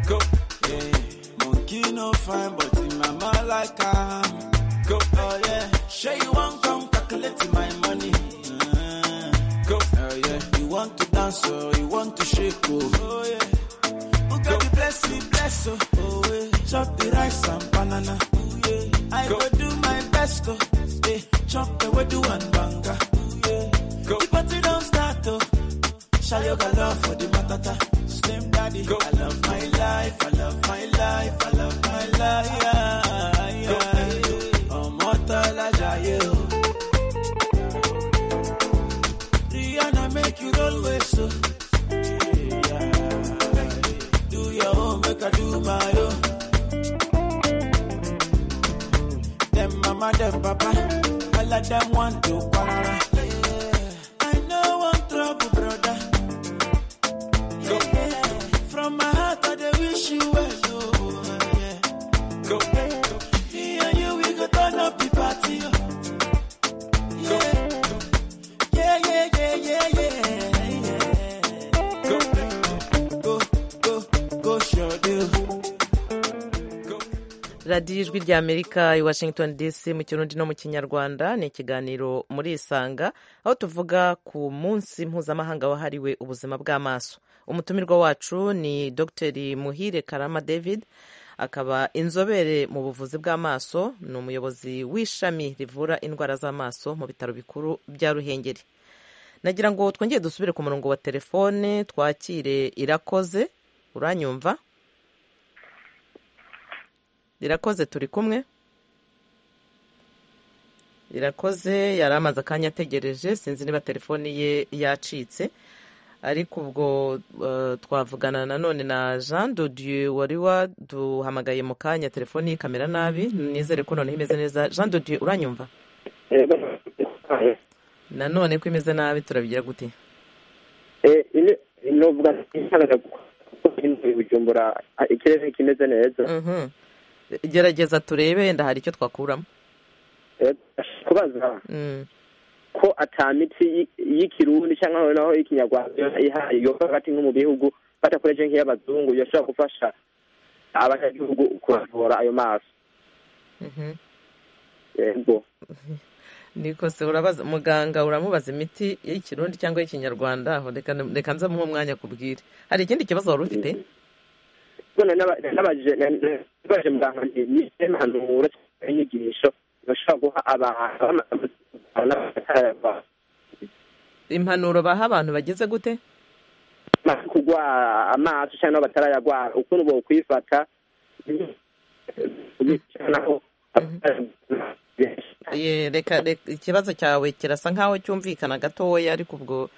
Go, yeah. Monkey no fine, but in my mind like I'm. Go, oh yeah. Sure you want come calculate my money. Uh, go, oh yeah. You want to dance or you want to shake oh. Oh yeah. Who got the bless me bless oh. Oh yeah. Chop the rice and banana. Ooh, yeah. I go. do my best oh. Yeah. Chop the wedu and banga. Ooh, yeah. Go. The party don't start oh. Shayoga love for the matata. Slim daddy. Go. I love my life. I love my life. I love my life. Yeah, yeah. Oh, Motala Jaye, oh. Rihanna make you roll with so. Yeah. Do your own, make I do my own. Them mama, them papa, all of them want to para. I know one trouble, brother. Yeah. From my heart, I dey wish you well. oh, yeah. Me and you, we go turn up the party. oh. Yeah, yeah, yeah, yeah, yeah, yeah. Go, go, go, sure do. radiyo ijwi rya amerika i washington dc mu kirundi no mu kinyarwanda ni ikiganiro muri isanga aho tuvuga ku munsi mpuzamahanga wahariwe ubuzima bw'amaso umutumirwa wacu ni dr muhire karama david akaba inzobere mu buvuzi bw'amaso ni umuyobozi w'ishami rivura indwara z'amaso mu bitaro bikuru bya ruhengeri nagira ngo twongere dusubire ku murongo wa telefone twakire irakoze uranyumva irakoze turi kumwe irakoze yari amaze akanya ategereje sinzi niba telefoni ye yacitse ariko ubwo eh, twavugana nanone na jean dodieu wari waduhamagaye mu kanya telefoni yikamera nabi nizere ko noneho imeze neza jean dodieu uranyumva nanone ko imeze nabi turabigira gute novuga ntihagana kuko bujumbura ikirere kimeze neza Mhm. gerageza turebe yenda hari icyo twakuramo Eh, kubaza Mm. ko atamiti y- y'ikirundi cyangwa naho ikinyarwanda ihari yova hagati nko mu bihugu badakoresheje nk'iy'abazungu yashobora gufasha abanyagihugu kuravura ayo maso Mhm. yego niko se urabaza muganga uramubaza imiti y'ikirundi cyangwa y'ikinyarwanda aho reka nze muhe umwanya kubwire hari ikindi kibazo wari ufite nabaje muganga ngiye n'impanuro inyigisho bashobora guha abantu impanuro baha abantu bageze gute kugwara amaso cyangwa batarayagwara ukuntu bokwifata reka ikibazo cyawe kirasa nkaho cyumvikana gatoya ariko ubwo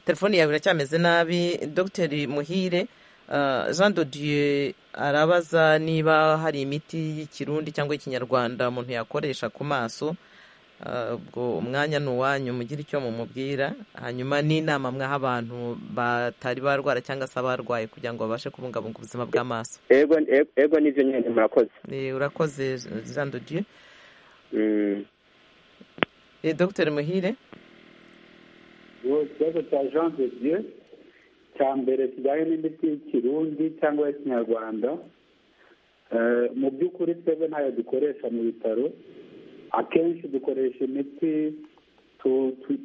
telefone yawe iracyameze nabi dogiteri muhire jean dodiye arabaza niba hari imiti y'ikirundi cyangwa ikinyarwanda umuntu yakoresha ku maso ubwo umwanya ni uwanyu mugire icyo mumubwira hanyuma n'inama mwaha abantu batari barwara cyangwa se abarwaye kugira ngo babashe kubungabunga ubuzima bw'amaso yego n'ibyo nyine murakoze urakoze jean dodiye dogiteri muhire ikibazo cya jean dodiye cya mbere kijyanye n'imiti y'ikirundi cyangwa y'ikinyarwanda mu by'ukuri twebwe ntayo dukoresha mu bitaro akenshi dukoresha imiti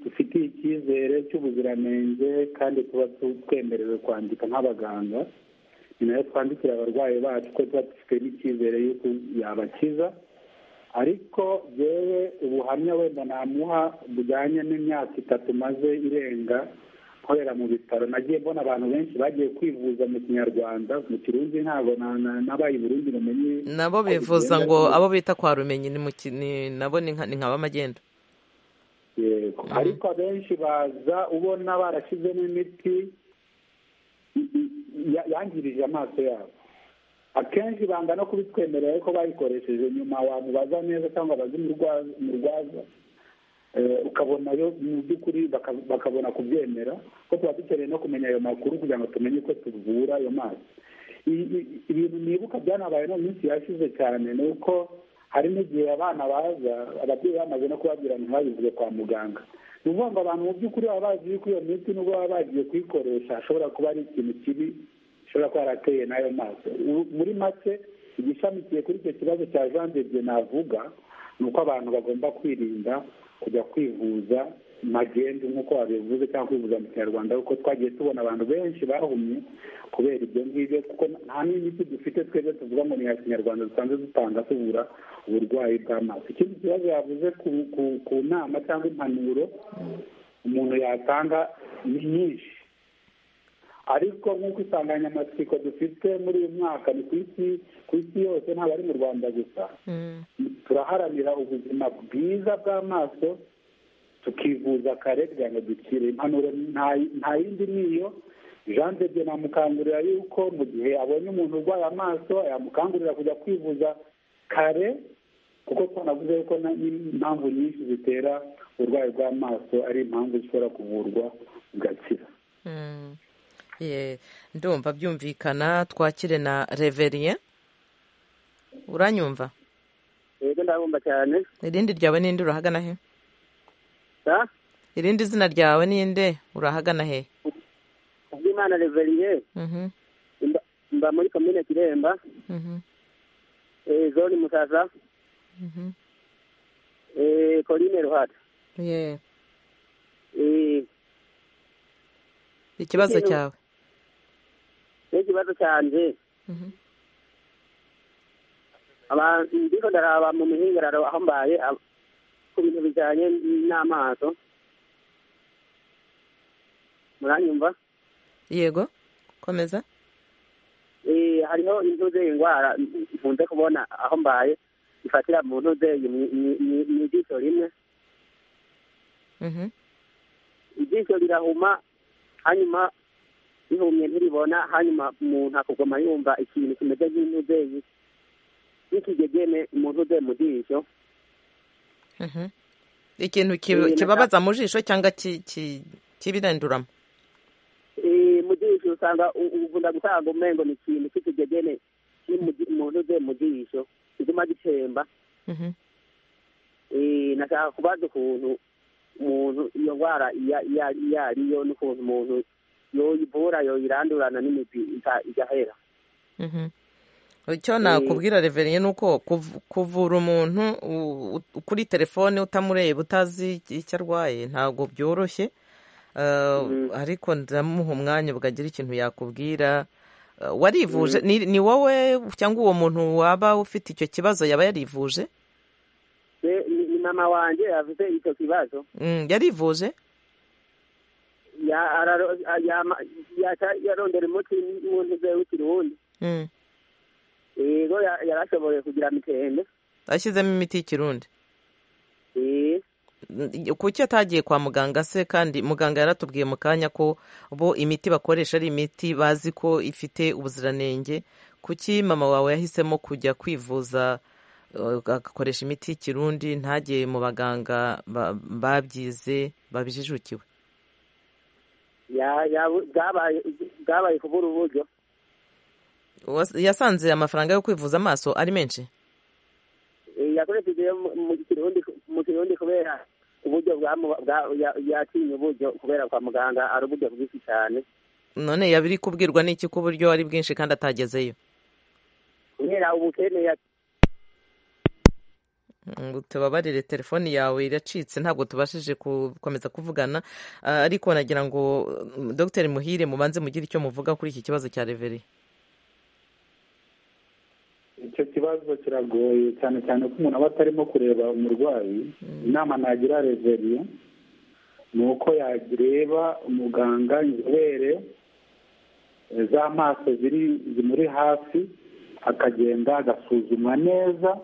dufitiye icyizere cy'ubuziranenge kandi tuba twemerewe kwandika nk'abaganga ni nayo twandikira abarwayi bacu ko tuba dufite n'icyizere y'uko yabakiza ariko yewe ubuhamya wenda namuha bujyanye n'imyaka itatu maze irenga nkorera mu bitaro nagiye mbona abantu benshi bagiye kwivuza mu kinyarwanda mu kirundi ntabwo n'abaye burundi bamenye nabo bivuza ngo abo bita kwa rumenyi nabo ni nka b'amagenda yego ariko abenshi baza ubona barashyizemo imiti yangirije amaso yabo akenshi banga no kubitwemerera ko bayikoresheje nyuma wamubaza neza cyangwa abazi umurwaza ukabona yo mu by'ukuri bakabona kubyemera ko tuba dukeneye no kumenya ayo makuru kugira ngo tumenye uko tuvura ayo mazi ibintu nibuka byanabaye no minsi yashize cyane ni uko hari n'igihe abana baza ababyeyi bamaze no kubabwira ntibabivuge kwa muganga ni ukuvuga ngo abantu mu by'ukuri baba bazi yuko iyo miti n'ubwo baba bagiye kuyikoresha ashobora kuba ari ikintu kibi ishobora kuba yarateye n'ayo mazi muri make igishamikiye kuri icyo kibazo cya jean debye navuga ni uko abantu bagomba kwirinda kujya kwivuza magendu nk'uko wabivuze cyangwa kwivuza mu kinyarwanda kuko twagiye tubona abantu benshi bahumye kubera ibyo ngibyo kuko nta n'imiti dufite twebwe tuvuga ngo ni iya kinyarwanda dusanzwe dutanga tuvura uburwayi bw'amaso ikindi kibazo yavuze ku nama cyangwa impanuro umuntu yatanga ni nyinshi ariko nk'uko insanganyamatsiko dufite muri uyu mwaka ni ku isi ku isi yose ntabwo ari mu rwanda gusa turaharanira ubuzima bwiza bw'amaso tukivuza kare kugira ngo dukire impanuro nta yindi niyo jean debye namukangurira yuko mu gihe abonye umuntu urwaye amaso yamukangurira kujya kwivuza kare kuko twanavuze yuko n'impamvu nyinshi zitera uburwayi bw'amaso ari impamvu zishobora kuvurwa bugakira ndumva byumvikana twakire na reveriye uranyumva yego ndabumva cyane irindi ryawe n'indi urahagana he irindi zina ryawe n'inde urahagana he kubw'imana reveriye mba muri komine kiremba zone musasa korine ruhata ikibazo cyawe n'ikibazo cyanjye ndiko ndaraba mu mihingararo aho mbaye ku bintu bijyanye n'amaso muranyumva yego komeza hariho intuze indwara nkunze kubona aho mbaye ifatira mu ntuze mu ijisho rimwe ijisho rirahuma hanyuma rihumye ntiribona hanyuma umuntu akugoma yumva ikintu kimeze nk'intuzeyi n'ikigegene umuntu uze mu jisho ikintu kibabaza mu jisho cyangwa kibirinduramo mu jisho usanga ukunda gutanga umengo ni ikintu cy'ikigegene umuntu uze mu jisho kiguma gitemba nashaka kubaza ukuntu umuntu iyo ndwara iyo ariyo n'ukuntu umuntu yoyivura yoyirandurana n'imiti igahera icyo nakubwira reverine ni uko kuvura umuntu kuri telefone utamureba utazi icyo arwaye ntabwo byoroshye ariko ndamuha umwanya ukagira ikintu yakubwira warivuje ni wowe cyangwa uwo muntu waba ufite icyo kibazo yaba yarivuje ni mama wanjye yavuze icyo kibazo yarivuje yarondera umuti w'umuntu w'ikiri wundi rero yarashoboye kugira mitende ashyizemo imiti y'ikirundi kuki atagiye kwa muganga se kandi muganga yaratubwiye mu kanya ko bo imiti bakoresha ari imiti bazi ko ifite ubuziranenge kuki mama wawe yahisemo kujya kwivuza agakoresha imiti y'ikirundi ntagere mu baganga babyize babijijukiwe bwabaye kubura uburyo yasanze amafaranga yo kwivuza amaso ari menshi yakoresheje mu kirundi kubera uburyo yatinye uburyo kubera kwa muganga ari uburyo bwinshi cyane none yabiri kubwirwa n'iki ko uburyo ari bwinshi kandi atagezeyo kubera ubukene tubabarire telefoni yawe iracitse ntabwo tubashije gukomeza kuvugana ariko nagira ngo dogiteri muhire mubanze mugire icyo muvuga kuri iki kibazo cya reveri icyo kibazo kiragoye cyane cyane ko umuntu aba atarimo kureba umurwayi inama nagira reveriye ni uko yareba umuganga inzobere z'amaso ziri zimuri hafi akagenda agasuzumwa neza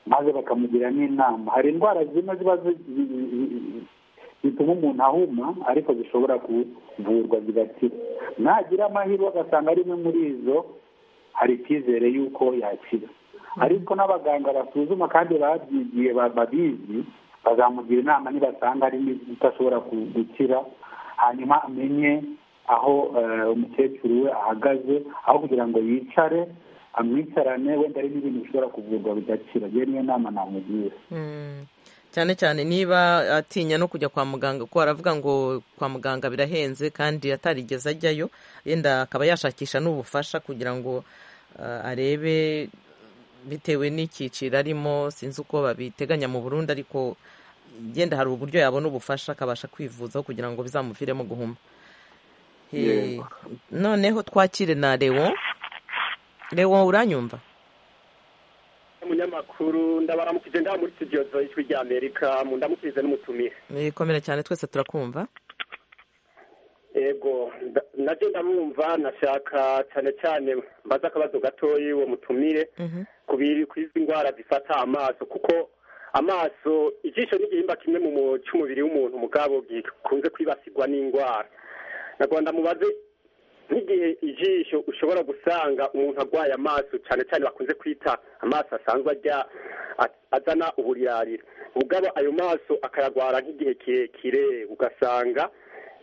maze bakamugira n'inama hari indwara zimwe ziba zituma umuntu ahuma ariko zishobora kuvurwa zigakira nagira amahirwe agasanga ari imwe muri izo hari icyizere y'uko yakira ariko n'abaganga basuzuma kandi babyigiye babizi bazamugira inama nibasanga ari idashobora gukira hanyuma amenye aho umukecuru we ahagaze aho kugira ngo yicare amwicarane wenda hari n'ibintu bishobora kuvurwa bigakira iyo niyo nama namugira cyane cyane niba atinya no kujya kwa muganga kuko aravuga ngo kwa muganga birahenze kandi atarigeze ajyayo yenda akaba yashakisha n'ubufasha kugira ngo arebe bitewe n'icyiciro arimo sinzi uko babiteganya mu Burundi ariko yenda hari uburyo yabona ubufasha akabasha kwivuzaho kugira ngo bizamuviremo guhuma noneho twakire na lewo lewo uranyumva umunyamakuru ndabaramukije ndaba muri studio z'ijwi rya amerika ndamukirize n'umutumire bikomera cyane twese turakumva yego nabyo ndamwumva nashaka cyane cyane mbaze akabazo gatoya uwo mutumire ku izi ndwara zifata amaso kuko amaso ijisho n'igihimba kimwe mu cy'umubiri w'umuntu mugabo gikunze kwibasirwa n'indwara nagomba mubaze nk'igihe ijisho ushobora gusanga umuntu arwaye amaso cyane cyane bakunze kwita amaso asanzwe ajya azana uburirarira ubwabo ayo maso akayarwara nk'igihe kirekire ugasanga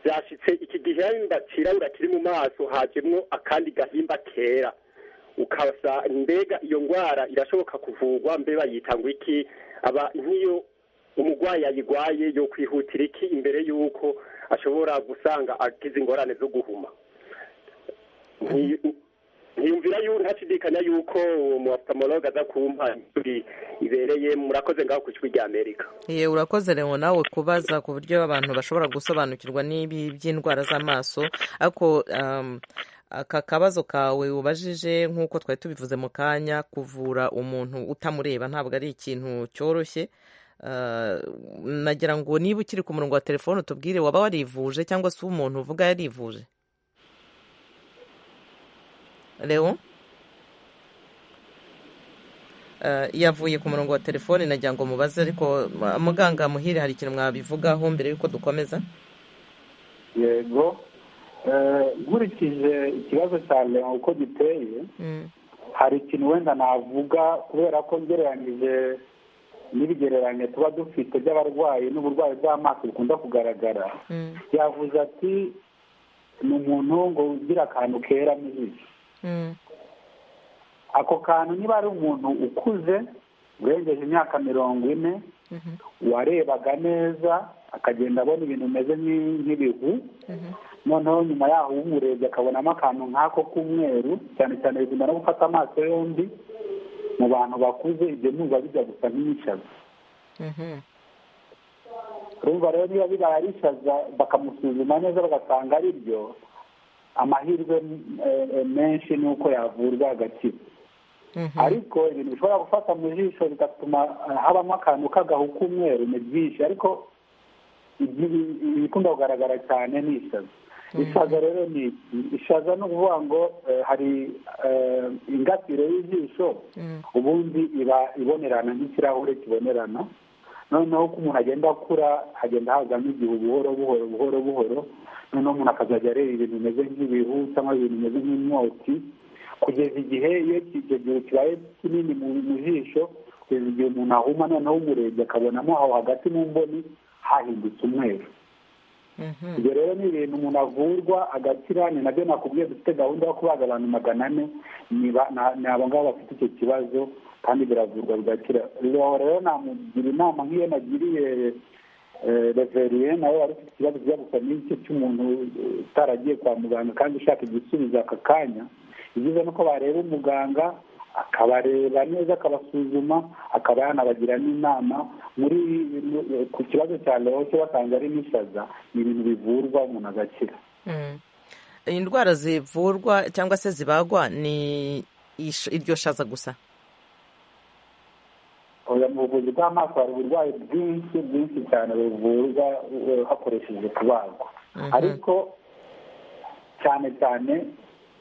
byashyitse iki gihemba kirabura kiri mu maso hajyemo akandi gahimba kera ukasa mbega iyo ndwara irashoboka kuvurwa mbe bayita ngo iki aba nk'iyo umurwayi ayirwaye yo kwihutira iki imbere y'uko ashobora gusanga agize ingorane zo guhuma ntiyumvira yuko ntashidikanya yuko uwo muwafutamoroga aza kumpa ishuri ibereye murakoze ngaho ku kigo rya amerika yewe urakoze rero nawe kubaza ku buryo abantu bashobora gusobanukirwa n'ibi by'indwara z'amaso ariko aka kabazo kawe ubajije nk'uko twari tubivuze mu kanya kuvura umuntu utamureba ntabwo ari ikintu cyoroshye nagira ngo niba ukiri ku murongo wa telefone utubwire waba warivuje cyangwa se umuntu uvuga yarivuje Leo yavuye ku murongo wa telefone nagira ngo mubaze ariko muganga muhire hari ikintu mwabivugaho mbere y'uko dukomeza yego nkurikije ikibazo cya leo uko giteye hari ikintu wenda navuga kubera ko ngereranyije n'ibigereranye tuba dufite by'abarwayi n'uburwayi bw'amaso bukunda kugaragara yavuze ati ni umuntu ngo ugira akantu kera mu ijisho ako kantu niba ari umuntu ukuze urengeje imyaka mirongo ine warebaga neza akagenda abona ibintu bimeze nk'ibihu noneho nyuma yaho umurebye akabonamo akantu nk'ako k'umweru cyane cyane bigenda no gufata amaso yombi mu bantu bakuze ibyo numva bijya gusa nk'iyishaza urumva rero niba bibaye ari ishaza bakamusuzuma neza bagasanga ari byo amahirwe menshi ni uko yavurwa agakira ariko ibintu bishobora gufata mu jisho bigatuma habamo akantu k'agahu k'umweru ni byinshi ariko ibikunda kugaragara cyane ni ishaza ishaza rero ni ishaza ni ukuvuga ngo hari ingatire y'ijisho ubundi iba ibonerana nk'ikirahure kibonerana noneho uko umuntu agenda akura hagenda hazamo igihu buhoro buhoro buhoro buhoro noneho umuntu akazajya areba ibintu bimeze nk'ibihu cyangwa ibintu bimeze nk'imyotsi kugeza igihe iyo icyo gihu kibaye kinini mu jisho kugeza igihe umuntu ahuma noneho umurebye akabonamo aho hagati mu mboni hahindutse umweru ibyo rero ni ibintu umuntu avurwa agakira ni nabyo nakubwiye dufite gahunda yo kubaga abantu magana ane ni abo ngabo bafite icyo kibazo kandi biravurwa bigakira rero namugira inama nk'iyo nagiriye reveriye nawe wari ufite ikibazo kijya gusa n'icyo cy'umuntu utaragiye kwa muganga kandi ushaka igisubizo aka kanya ibyiza ni uko bareba umuganga akabareba neza akabasuzuma akaba yanabagira n'inama muri ku kibazo cya lehoke basanze ari n'ishaza ni ibintu bivurwa umuntu agakira indwara zivurwa cyangwa se zibagwa ni iryo shaza gusa mu buvuzi bw'amaso hari uburwayi bwinshi bwinshi cyane buvurwa hakoresheje kubagwa ariko cyane cyane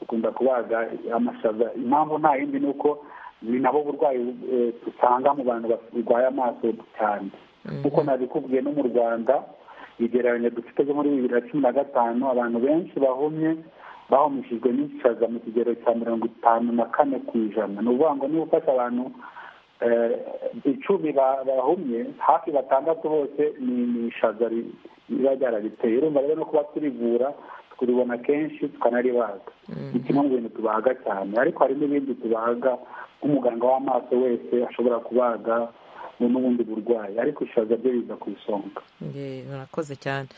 dukunda kubaga amashaza impamvu nta yindi ni uko ni nabo burwayi dusanga mu bantu barwaye amaso cyane nk'uko nabikubwiye no mu rwanda igereranya dufite ryo muri bibiri na cumi na gatanu abantu benshi bahumye bahumishijwe n'ishaza mu kigero cya mirongo itanu na kane ku ijana ni ukuvuga ngo niba ufashe abantu icumi bahumye hafi batandatu bose ni ishaza riba ryarabiteye urumva rero no kuba turivura turibona kenshi tukanaribaga ni kimwe mu bintu tubaga cyane ariko hari n'ibindi tubaga nk'umuganga w'amaso wese ashobora kubaga n'ubundi burwayi ariko ishaza byo biza ku isonga murakoze cyane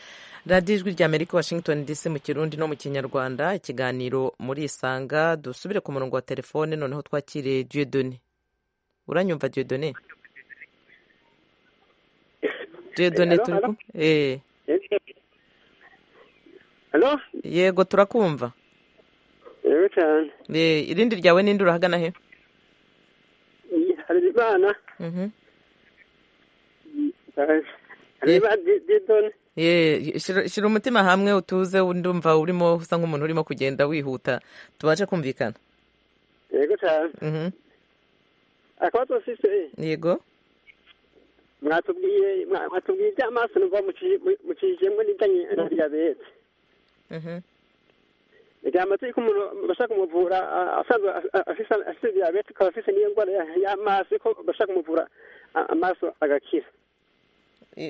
radiyo ijwi rya amerika washington dc mu kirundi no mu kinyarwanda ikiganiro muri isanga dusubire ku murongo wa telefone noneho twakire diyodoni uranyumva diyodoni diyodoni turi kumwe hano yego turakumva yego cyane irindi ryawe n'indi urahagana he hari imana shyira umutima hamwe utuze ndumva urimo usa nk'umuntu urimo kugenda wihuta tubashe kumvikana yego cyane akabazo sise yego mwatubwiye mwatubwiye iby'amaso numva mucijemo n'ibijyanye na diyabete igamba turi umuntu bashaka kumuvura asanzwe afite diyabete akaba afite n'iyo ndwara y'amaso ko bashaka kumuvura amaso agakira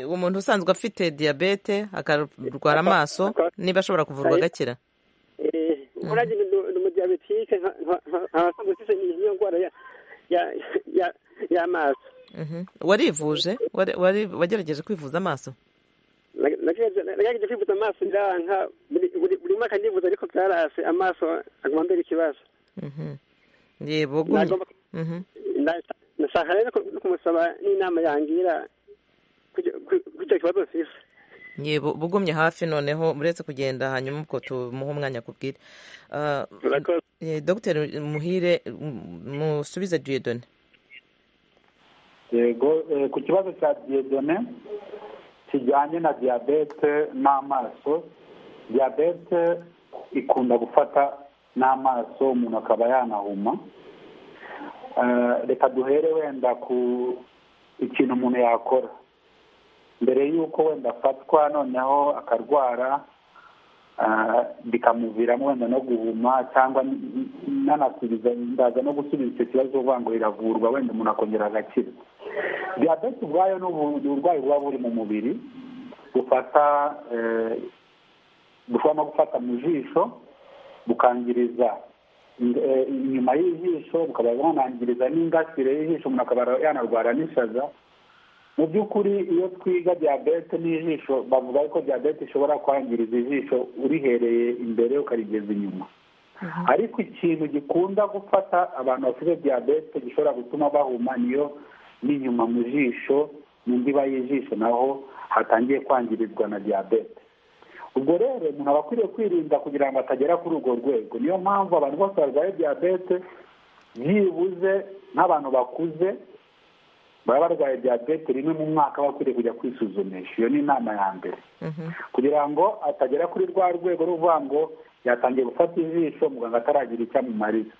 umuntu usanzwe afite diyabete akarwara amaso niba ashobora kuvurwa agakira urajye ni umudiyabetike nkabasanzwe afite n'iyo ndwara y'amaso warivuje wagerageje kwivuza amaso nagerageje kwivuza amaso ndanka buri mwaka ndivuza ariko byarase amaso aguma mbere ikibazo yego nashaka rero no kumusaba n'inama yangira kuri icyo kibazo sisa yego bugumye hafi noneho uretse kugenda hanyuma ubwo tumuha umwanya kubwire dogiteri muhire musubize diyodone yego ku kibazo cya diyodone kijyanye na diyabete n'amaso diyabete ikunda gufata n'amaso umuntu akaba yanahuma reka duhere wenda ku ikintu umuntu yakora mbere y'uko wenda afatwa noneho akarwara bikamuviramo wenda no guhuma cyangwa nanasubiza ndaza no gusubiza icyo kibazo uvuga ngo iravurwa wenda umuntu akongera agakira diyabete ubwayo ni uburwayi buba buri mu mubiri bufata bushobora no gufata mu jisho bukangiriza inyuma y'ijisho bukaba bwanangiriza n'ingasire y'ijisho umuntu akaba yanarwara n'ishaza mu by'ukuri iyo twiga diyabete n'ijisho bavuga ko diyabete ishobora kwangiriza ijisho urihereye imbere ukarigeza inyuma ariko ikintu gikunda gufata abantu bafite diyabete gishobora gutuma bahuma niyo n'inyuma mu jisho n'indiba y'ijisho naho hatangiye kwangirizwa na diyabete ubwo rero umuntu aba akwiriye kwirinda kugira ngo atagera kuri urwo rwego niyo mpamvu abantu bose barwaye diyabete byibuze nk'abantu bakuze baba barwaye diyabete rimwe mu mwaka bakwiriye kujya kwisuzumisha iyo ni inama ya mbere kugira ngo atagera kuri rwa rwego ruvuga ngo yatangiye gufata ijisho muganga ataragira icyo amumariza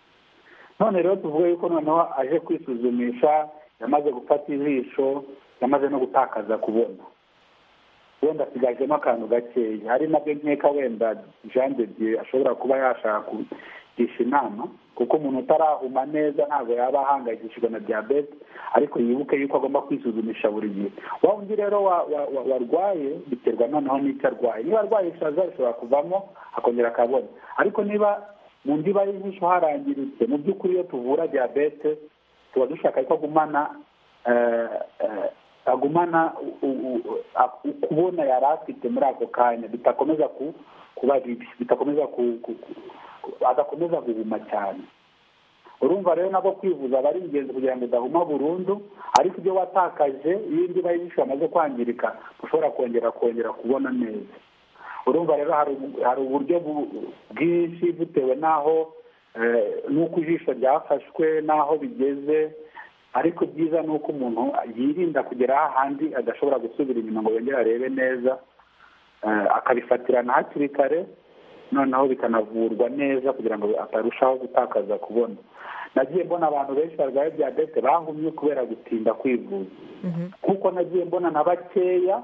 none rero tuvuge yuko noneho aje kwisuzumisha yamaze gufata ijisho yamaze no gutakaza kubona wenda asigajemo akantu gakeya ari nabyo nkeka wenda jean de dieu ashobora kuba yashaka kugisha inama kuko umuntu utarahuma neza ntabwo yaba ahangayikishijwe na diyabete ariko yibuke yuko agomba kwisuzumisha buri gihe wa undi rero warwaye biterwa noneho n'icyo arwaye niba arwaye ishaza bishobora kuvamo akongera akabona ariko niba mu ndiba y'ijisho harangiritse mu by'ukuri iyo tuvura diyabete tuba dushaka ko agumana agumana kubona yari afite muri ako kanya bitakomeza kuba bibi bitakomeza adakomeza guhuma cyane urumva rero nabwo kwivuza aba ari ingenzi kugira ngo udahuma burundu ariko ibyo watakaje iyo indi bayijisho yamaze kwangirika ushobora kongera kongera kubona neza urumva rero hari uburyo bwinshi butewe n'aho n'uko ijisho ryafashwe n'aho bigeze ariko byiza ni uko umuntu yirinda kugera ahandi adashobora gusubira inyuma ngo yongere arebe neza akabifatirana hakiri kare noneho bikanavurwa neza kugira ngo atarushaho gutakaza kubona nagiye mbona abantu benshi barwaye diyabete bahumye kubera gutinda kwivuza kuko nagiye mbona na bakeya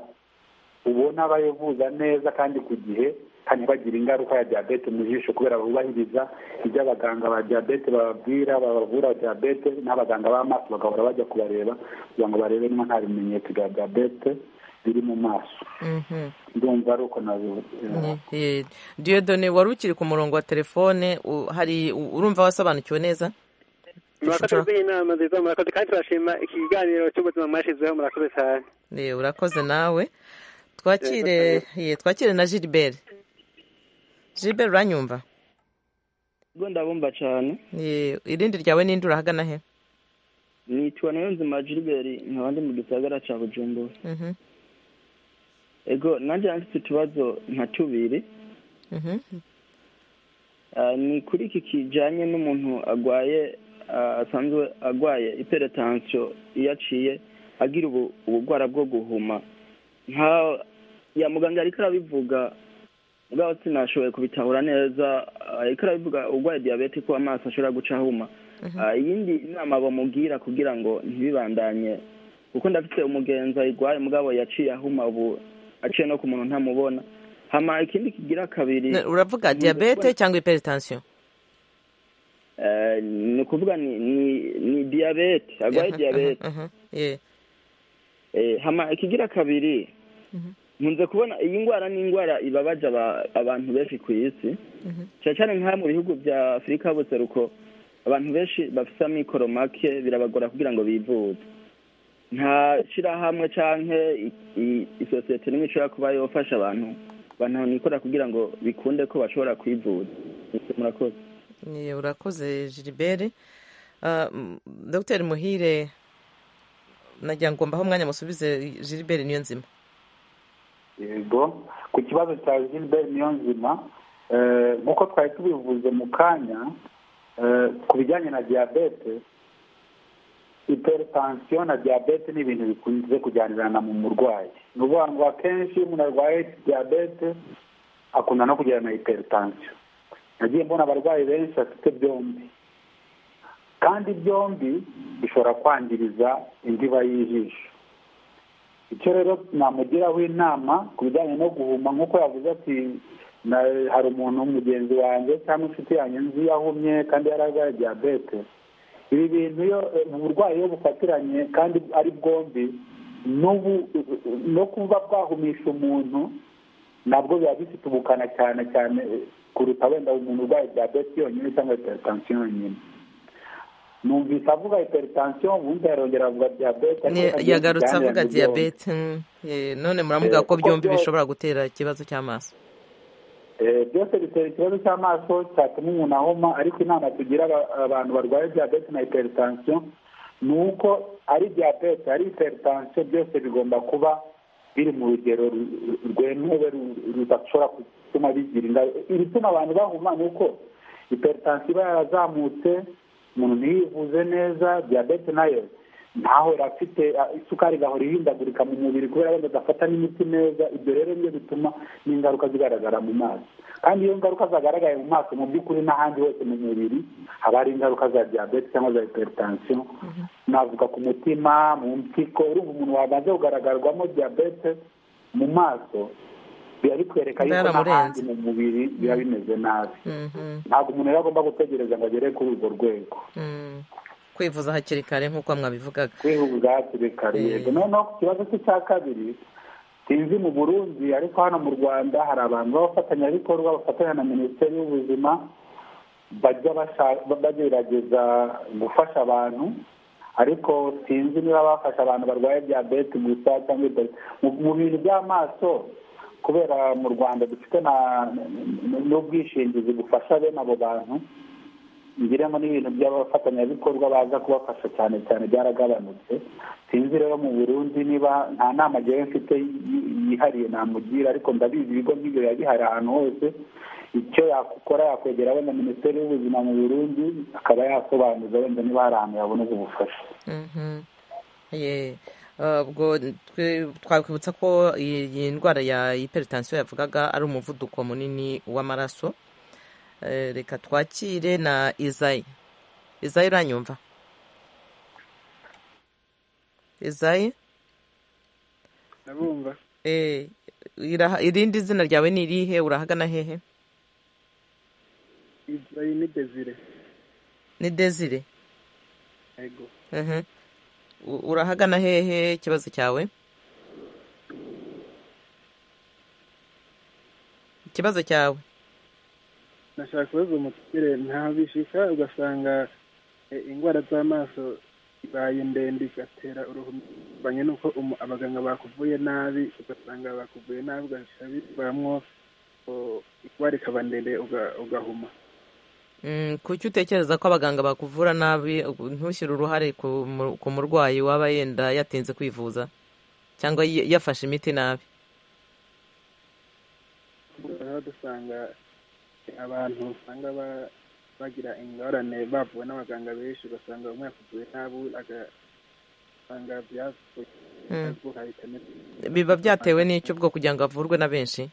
ubona bayivuza neza kandi ku gihe kandi bagira ingaruka ya diyabete mu jisho kubera bubahiriza ibyo abaganga ba diyabete bababwira babavura diyabete n'abaganga b'amaso bagahora bajya kubareba kugira ngo barebe niba nta bimenyetso bya diyabete biri mu maso ndumva ari uko diyodone wari ukiri ku murongo wa telefone hari urumva wasobanukiwe neza murakoze rw'inama nziza murakoze kandi turashima iki kiganiro cy'ubuzima mwashyizeho murakoze cyane urakoze nawe twakire twakire na gilbert gilbert uranyumva ubwo ndabumva cyane irindi ryawe n'indi urahagana he nitwa nayo nzima gilbert nkaba ndi mu gisagara cya bujumbura ego nanjye yanditse utubazo nka tubiri ni kuri iki kijyanye n'umuntu arwaye asanzwe arwaye iperetansiyo iyo aciye agira ubugwara bwo guhuma nka ya muganga ariko arabivuga ubwawe sinashoboye kubitahura neza ariko arabivuga urwaye diyabete ko amaso ashobora guca ahuma iyindi nama bamubwira kugira ngo ntibibandanye kuko ndafite umugenzi ayirwaye umugabo yaciye ahuma ubu aciye no ku muntu ntamubona hama ikindi kigira kabiri uravuga diyabete cyangwa iperitansiyo ni ukuvuga ni diyabete arwaye diyabete hama ikigira kabiri nkunze kubona iyi ndwara ni indwara ibabaje abantu benshi ku isi cyane cyane nk'aha mu bihugu bya afurika y'ubuseruko abantu benshi bafite amikoro make birabagora kugira ngo bivuze nta shyirahamwe cyangwa isosiyete n'imwe ishobora kuba yafasha abantu banabona kugira ngo bikunde ko bashobora kwivuza murakoze urakoze gilbert dogiteri muhire nagira ngo mbahe umwanya musubize gilbert niyo nzima yego ku kibazo cya gilbert niyo nzima nk'uko twari tubivuze mu kanya ku bijyanye na diyabete iperitansiyo na diyabete ni ibintu bikunze kujyanirana mu murwayi ni ukuvuga ngo akenshi iyo umuntu arwaye diyabete akunda no kujyana na iperitansiyo nagiye mbona abarwayi benshi bafite byombi kandi byombi bishobora kwangiriza indiba y'ijisho icyo rero namugiraho inama ku bijyanye no guhuma nk'uko yavuze ati hari umuntu mugenzi wanjye cyangwa inshuti yanjye nzi yahumye kandi yararwaye diyabete ibi bintu iyo uburwayi iyo bufatiranye kandi ari bwombi no kuba bwahumisha umuntu nabwo biba bifite ubukana cyane cyane kuruta wenda umuntu urwaye diyabete yonyine cyangwa hypertension yonyine numvise avuga hyperitansiyo wumva yarongera avuga diyabete yagarutse avuga diyabete none muramuga ko byombi bishobora gutera ikibazo cy'amaso byose bitera ikibazo cy'amaso cyatuma umuntu ahoma ariko inama tugira abantu barwaye diyabete na hyperitansiyo ni uko ari diyabete ari hyperitansiyo byose bigomba kuba biri mu rugero rwemewe rudashobora gutuma bigira ingaruka ibituma abantu bahuma ni uko hyperitansiyo iba yarazamutse umuntu ntiyivuze neza diyabete nayo ntaho afite isukari igahora ihindagurika mu mubiri kubera wenda adafata n'imiti neza ibyo rero nibyo bituma n'ingaruka zigaragara mu maso kandi iyo ngaruka zagaragaye mu maso mu by'ukuri n'ahandi hose mu mubiri haba hari ingaruka za diyabete cyangwa za hyperitansiyo navuga ku mutima mu mpyiko urumva umuntu wamaze kugaragarwamo diyabete mu maso biba bikwereka yuko n'ahandi mu mubiri biba bimeze nabi ntabwo umuntu rero agomba gutegereza ngo agere kuri urwo rwego kwivuza hakiri kare nk'uko mwabivugaga kwivuza hakiri kare yego noneho ku kibazo cye cya kabiri sinzi mu burundi ariko hano mu rwanda hari abantu b'abafatanyabikorwa bafatanya na minisiteri y'ubuzima bajya bagerageza gufasha abantu ariko sinzi niba bafasha abantu barwaye diyabete gusa cyangwa mu bintu by'amaso kubera mu rwanda dufite n'ubwishingizi bufasha bene abo bantu ngiramo n'ibintu by'abafatanyabikorwa baza kubafasha cyane cyane byaragabanutse sinzi rero mu burundi niba nta nama ngewe mfite yihariye namugira ariko ndabizi ibigo nk'ibyo biba bihari ahantu hose icyo yakora yakwegera wenda minisiteri y'ubuzima mu burundi akaba yasobanuza wenda niba hari ahantu yabona ubwo bufasha ubwo twakwibutsa ko iyi ndwara ya hyperitansiyo yavugaga ari umuvuduko munini w'amaraso reka twakire na izayi izayi uranyumva izayi ndabumva irindi zina ryawe ni irihe urahagana hehe izayi ni desire ni desire yego urahagana hehe ikibazo cyawe ikibazo cyawe nashaka kubaza umukire ntabishika ugasanga indwara z'amaso ibaye ndende igatera uruhu banye n'uko abaganga bakuvuye nabi ugasanga bakuvuye nabi ugashyira bivamwo indwara ikaba ndende ugahuma kuki utekereza ko abaganga bakuvura nabi ntushyire uruhare ku murwayi waba yenda yatinze kwivuza cyangwa yafashe imiti nabi dusanga abantu usanga bagira ingorane bavuwe n'abaganga benshi ugasanga umwe yakuvuye nabi agasanga biba byatewe n'icyo ubwo kugira ngo avurwe na benshi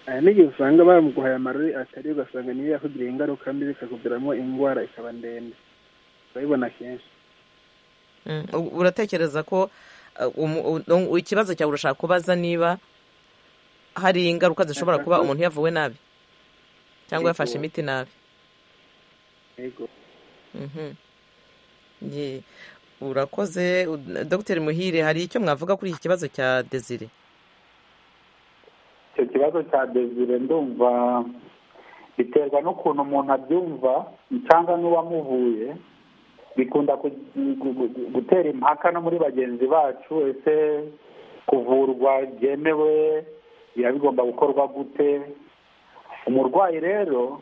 aha n'igihe usanga bamuguhaye amarori atari ugasanga niyo yakugiriye ingaruka mbi bikakuviramo indwara ikaba ndende urabibona kenshi uratekereza ko ikibazo cyawe urashaka kubaza niba hari ingaruka zishobora kuba umuntu yavuwe nabi cyangwa yafashe imiti nabi urakoze dogiteri muhire hari icyo mwavuga kuri iki kibazo cya desire icyo kibazo cya desire ndumva biterwa n'ukuntu umuntu abyumva cyangwa n'uwamuvuye bikunda gutera impaka no muri bagenzi bacu ese kuvurwa byemewe biba bigomba gukorwa gute umurwayi rero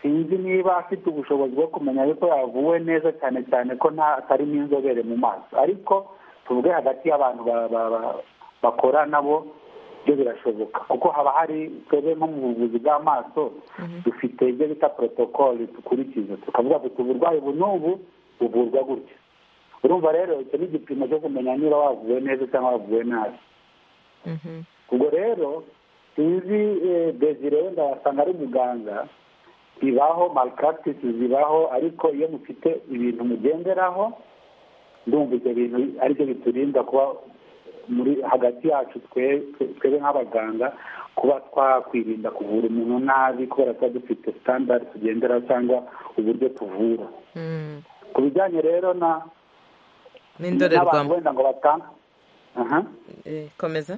sinzi niba afite ubushobozi bwo kumenya yuko yavuwe neza cyane cyane ko atari n'inzobere mu maso ariko tuvuge hagati y'abantu bakora nabo ibyo birashoboka kuko haba hari twebwe nko mu buvuzi bw'amaso dufite ibyo bita porotokoli dukurikiza tukavuga ngo uburwayi ubu n'ubu buvurwa gutya urumva rero icyo ni igipimo cyo kumenya niba wavuwe neza cyangwa wavuwe nabi ubwo rero sinzi desire wenda wasanga ari umuganga bibaho malikaragitisi zibaho ariko iyo mufite ibintu mugenderaho ndumva ibyo bintu aribyo biturinda kuba muri hagati yacu twebwe nk'abaganga kuba twakwirinda kuvura umuntu nabi kubera tuba dufite sitandadi tugenderaho cyangwa uburyo tuvura ku bijyanye rero na n'indorerwamo wenda ngo batanga komeza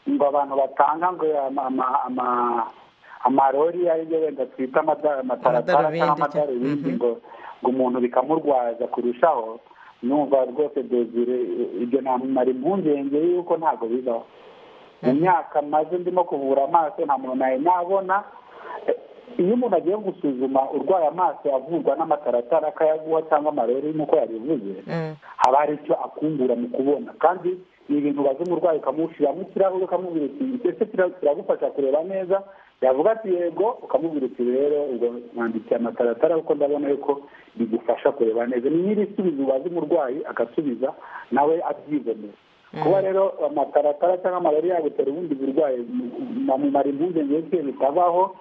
ngo abantu batanga ngo amarori ariyo wenda twita amada- amataratara Amadarubindi cyangwa- cyangwa amadarubindi ngo ngo umuntu bikamurwaza kurushaho numva rwose dozire ibyo ntamumara impungenge y'uko ntabwo bibaho mu myaka maze ndimo kuvura amaso nta muntu nawe nabona iyo umuntu agiye gusuzuma urwaye amaso avurwa n'amataratara akayaguha cyangwa amarori nk'uko yabivuze haba hari icyo akungura mu kubona kandi ni ibintu ubaza umurwayi ukamushyiramo ikirahure ukamubwira uti ese kiragufasha kureba neza yavuga ati yego ukamubwira uti rero ubwo mwandikiye amataratara kuko ndabona yuko bigufasha kureba neza ni nyir'isubizo ubaza umurwayi agasubiza nawe abyibonera kuba rero amataratara cyangwa amarari yagutera ubundi burwayi bamumara impungenge y'ibyo bitabaho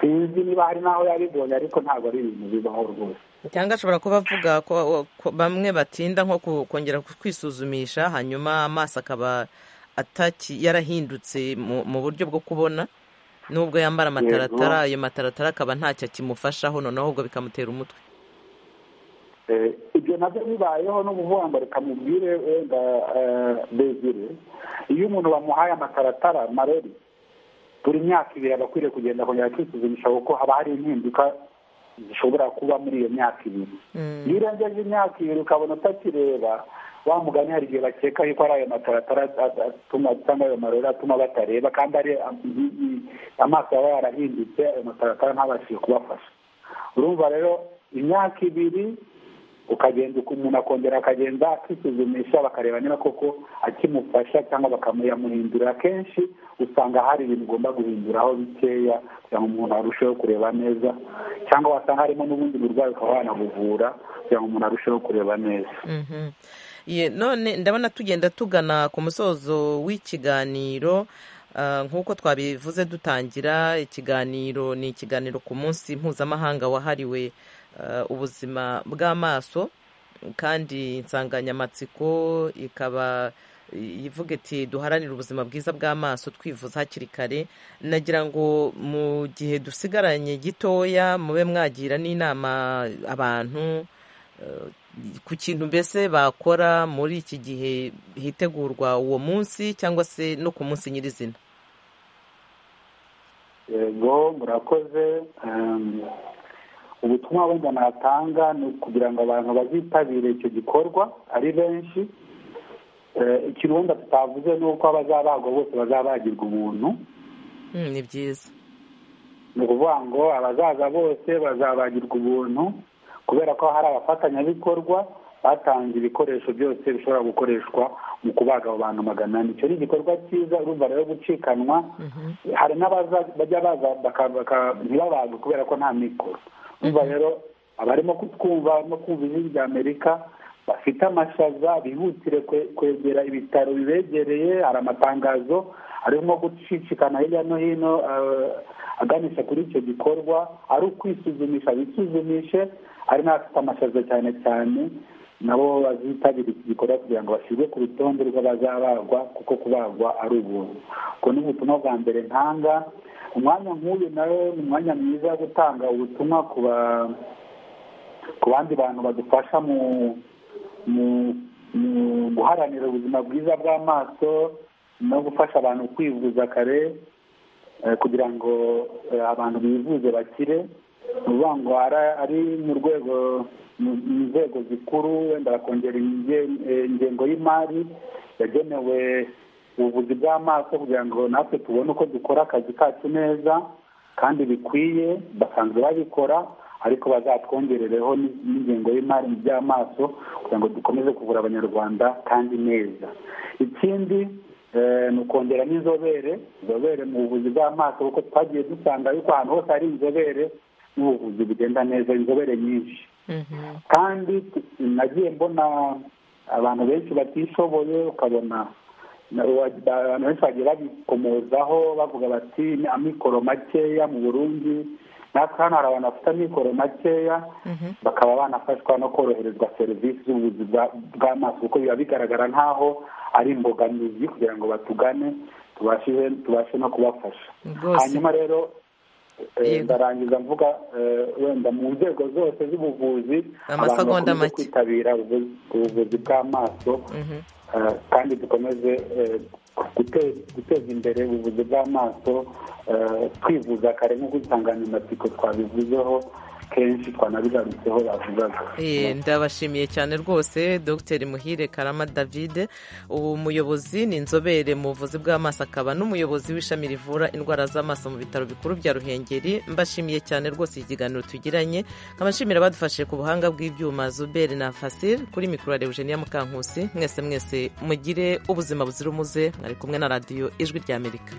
sinzi niba hari n'aho yabibonye ariko ntabwo ari ibintu bibaho rwose cyangwa ashobora kuba avuga ko ko bamwe batinda nko ku- kongera kwisuzumisha hanyuma amaso akaba ataki yarahindutse mu mu buryo bwo kubona nubwo yambara amataratara ayo mataratara akaba ntacyo akimufashaho noneho ahubwo bikamutera umutwe Eh, ibyo nabyo bibayeho ni ukuvuga ngo reka mubwire wenda eh, Desire iyo umuntu bamuhaye amataratara marori buri myaka ibiri aba akwiriye kugenda akongera kwisuzumisha kuko haba hari impinduka zishobora kuba muri iyo myaka ibiri iyo urengeje imyaka ibiri ukabona utakireba wa mugani hari igihe bakeka yuko ari ayo mataratara at- atuma cyangwa ayo marori atuma batareba kandi ari am- i- i- amaso yaba yarahindutse ayo mataratara ntabashije kubafasha urumva rero imyaka ibiri ukagenda uko umuntu akongera akagenda akisuzumisha bakareba niba koko akimufasha cyangwa bakamuyamuhindura akenshi usanga hari ibintu ugomba guhinduraho bikeya kugira ngo umuntu arusheho kureba neza cyangwa wasanga harimo n'ubundi burwayi ukaba wanabuvura kugira ngo umuntu arusheho kureba neza Mhm. Ye, none ndabona tugenda tugana ku musozo w'ikiganiro ah, nk'uko twabivuze dutangira ikiganiro ni ikiganiro ku munsi mpuzamahanga wahariwe ah, ubuzima bw'amaso kandi insanganyamatsiko ikaba i- ivuga iti duharanire ubuzima bwiza bw'amaso twivuza hakiri kare nagira ngo mu gihe dusigaranye gitoya mube mwagira n'inama abantu eh, ku kintu mbese bakora muri iki gihe hitegurwa uwo munsi cyangwa se no ku munsi nyirizina yego murakoze Em, ubutumwa wenda natanga ni ukugira ngo abantu bazitabire icyo gikorwa ari benshi Eh, ikintu wenda tutavuze ni uko abazabagwa bose bazabagirwa ubuntu Mm, ni byiza ni ukuvuga ngo abazaza bose bazabagirwa ubuntu kubera ko hari abafatanyabikorwa batanze ibikoresho byose bishobora gukoreshwa mu kubaga abo bantu magana ane icyo ni igikorwa cyiza urumva rero gucikanwa hari n'abaza bajya baza baka- baka- ntibabagwe kubera ko nta mikoro urumva rero abarimo kutwumva no kumva ijwi ry'amerika bafite amashaza bihutire kwe- kwegera ibitaro bibegereye hari amatangazo arimo gucicikana hirya no hino eh, aganisha kuri icyo gikorwa ari ukwisuzumisha bisuzumishe ari n'abafite amashaza cyane cyane nabo bazitabira iki gikorwa kugira ngo bashyirwe ku rutonde rw'abazabagwa kuko kubagwa ari ubuntu ubwo ni ubutumwa bwa mbere ntanga umwanya nk'uyu nawe ni umwanya mwiza wo gutanga ubutumwa ku ba- ku bandi bantu badufasha mu mu mu guharanira ubuzima bwiza bw'amaso no gufasha abantu kwivuza kare eh, kugira ngo eh, abantu bivuze bakire ni ukuvuga ngo ara- ari mu rwego mu mu nzego zikuru wenda bakongera inge- eh, ingengo y'imari yagenewe ubuvuzi bw'amaso kugira ngo natwe tubone uko dukora akazi kacu neza kandi bikwiye basanzwe babikora ariko bazatwongerereho n- n'ingengo y'imari mu by'amaso kugira ngo dukomeze kuvura abanyarwanda kandi neza ikindi eh, ni ukongera n'inzobere inzobere mu buvuzi bw'amaso kuko twagiye dusanga yuko ahantu hose hari inzobere n'ubuvuzi bugenda neza inzobere nyinshi kandi t- nagiye mbona abantu benshi batishoboye ukabona na- wa- abantu benshi bagiye babikomozaho bavuga bati ni amikoro makeya mu burundi natwe hano hari abantu bafite amikoro makeya bakaba banafashwa no koroherezwa serivisi z'ubuvuzi bwa- bw'amaso kuko biba bigaragara nk'aho ari imbogamizi kugira ngo batugane tubashe tubashe no kubafasha rwose hanyuma rero eh, Yego. ndarangiza mvuga eh, wenda mu nzego zose z'ubuvuzi abantu Amasegonda bakomeze make. kwitabira ubuvuzi ubuvuzi bw'amaso eh, kandi dukomeze eh, guteza imbere ubuvuzi bw'amaso twivuza kare nk'uko insanganyamatsiko twabivuzeho kenshi twanabigarutseho bavugaga Eh, ndabashimiye cyane rwose dr muhire karama david ubu muyobozi ni inzobere mu buvuzi bw'amaso akaba n'umuyobozi w'ishami rivura indwara z'amaso mu bitaro bikuru bya ruhengeri mbashimiye cyane rwose iki kiganiro tugiranye nkaba nshimira abadufashije ku buhanga bw'ibyuma zuberi na fasir kuri mikoro ya eugenia mukankusi mwese mwese mugire ubuzima buzira umuze mwari kumwe na radiyo ijwi ry'amerika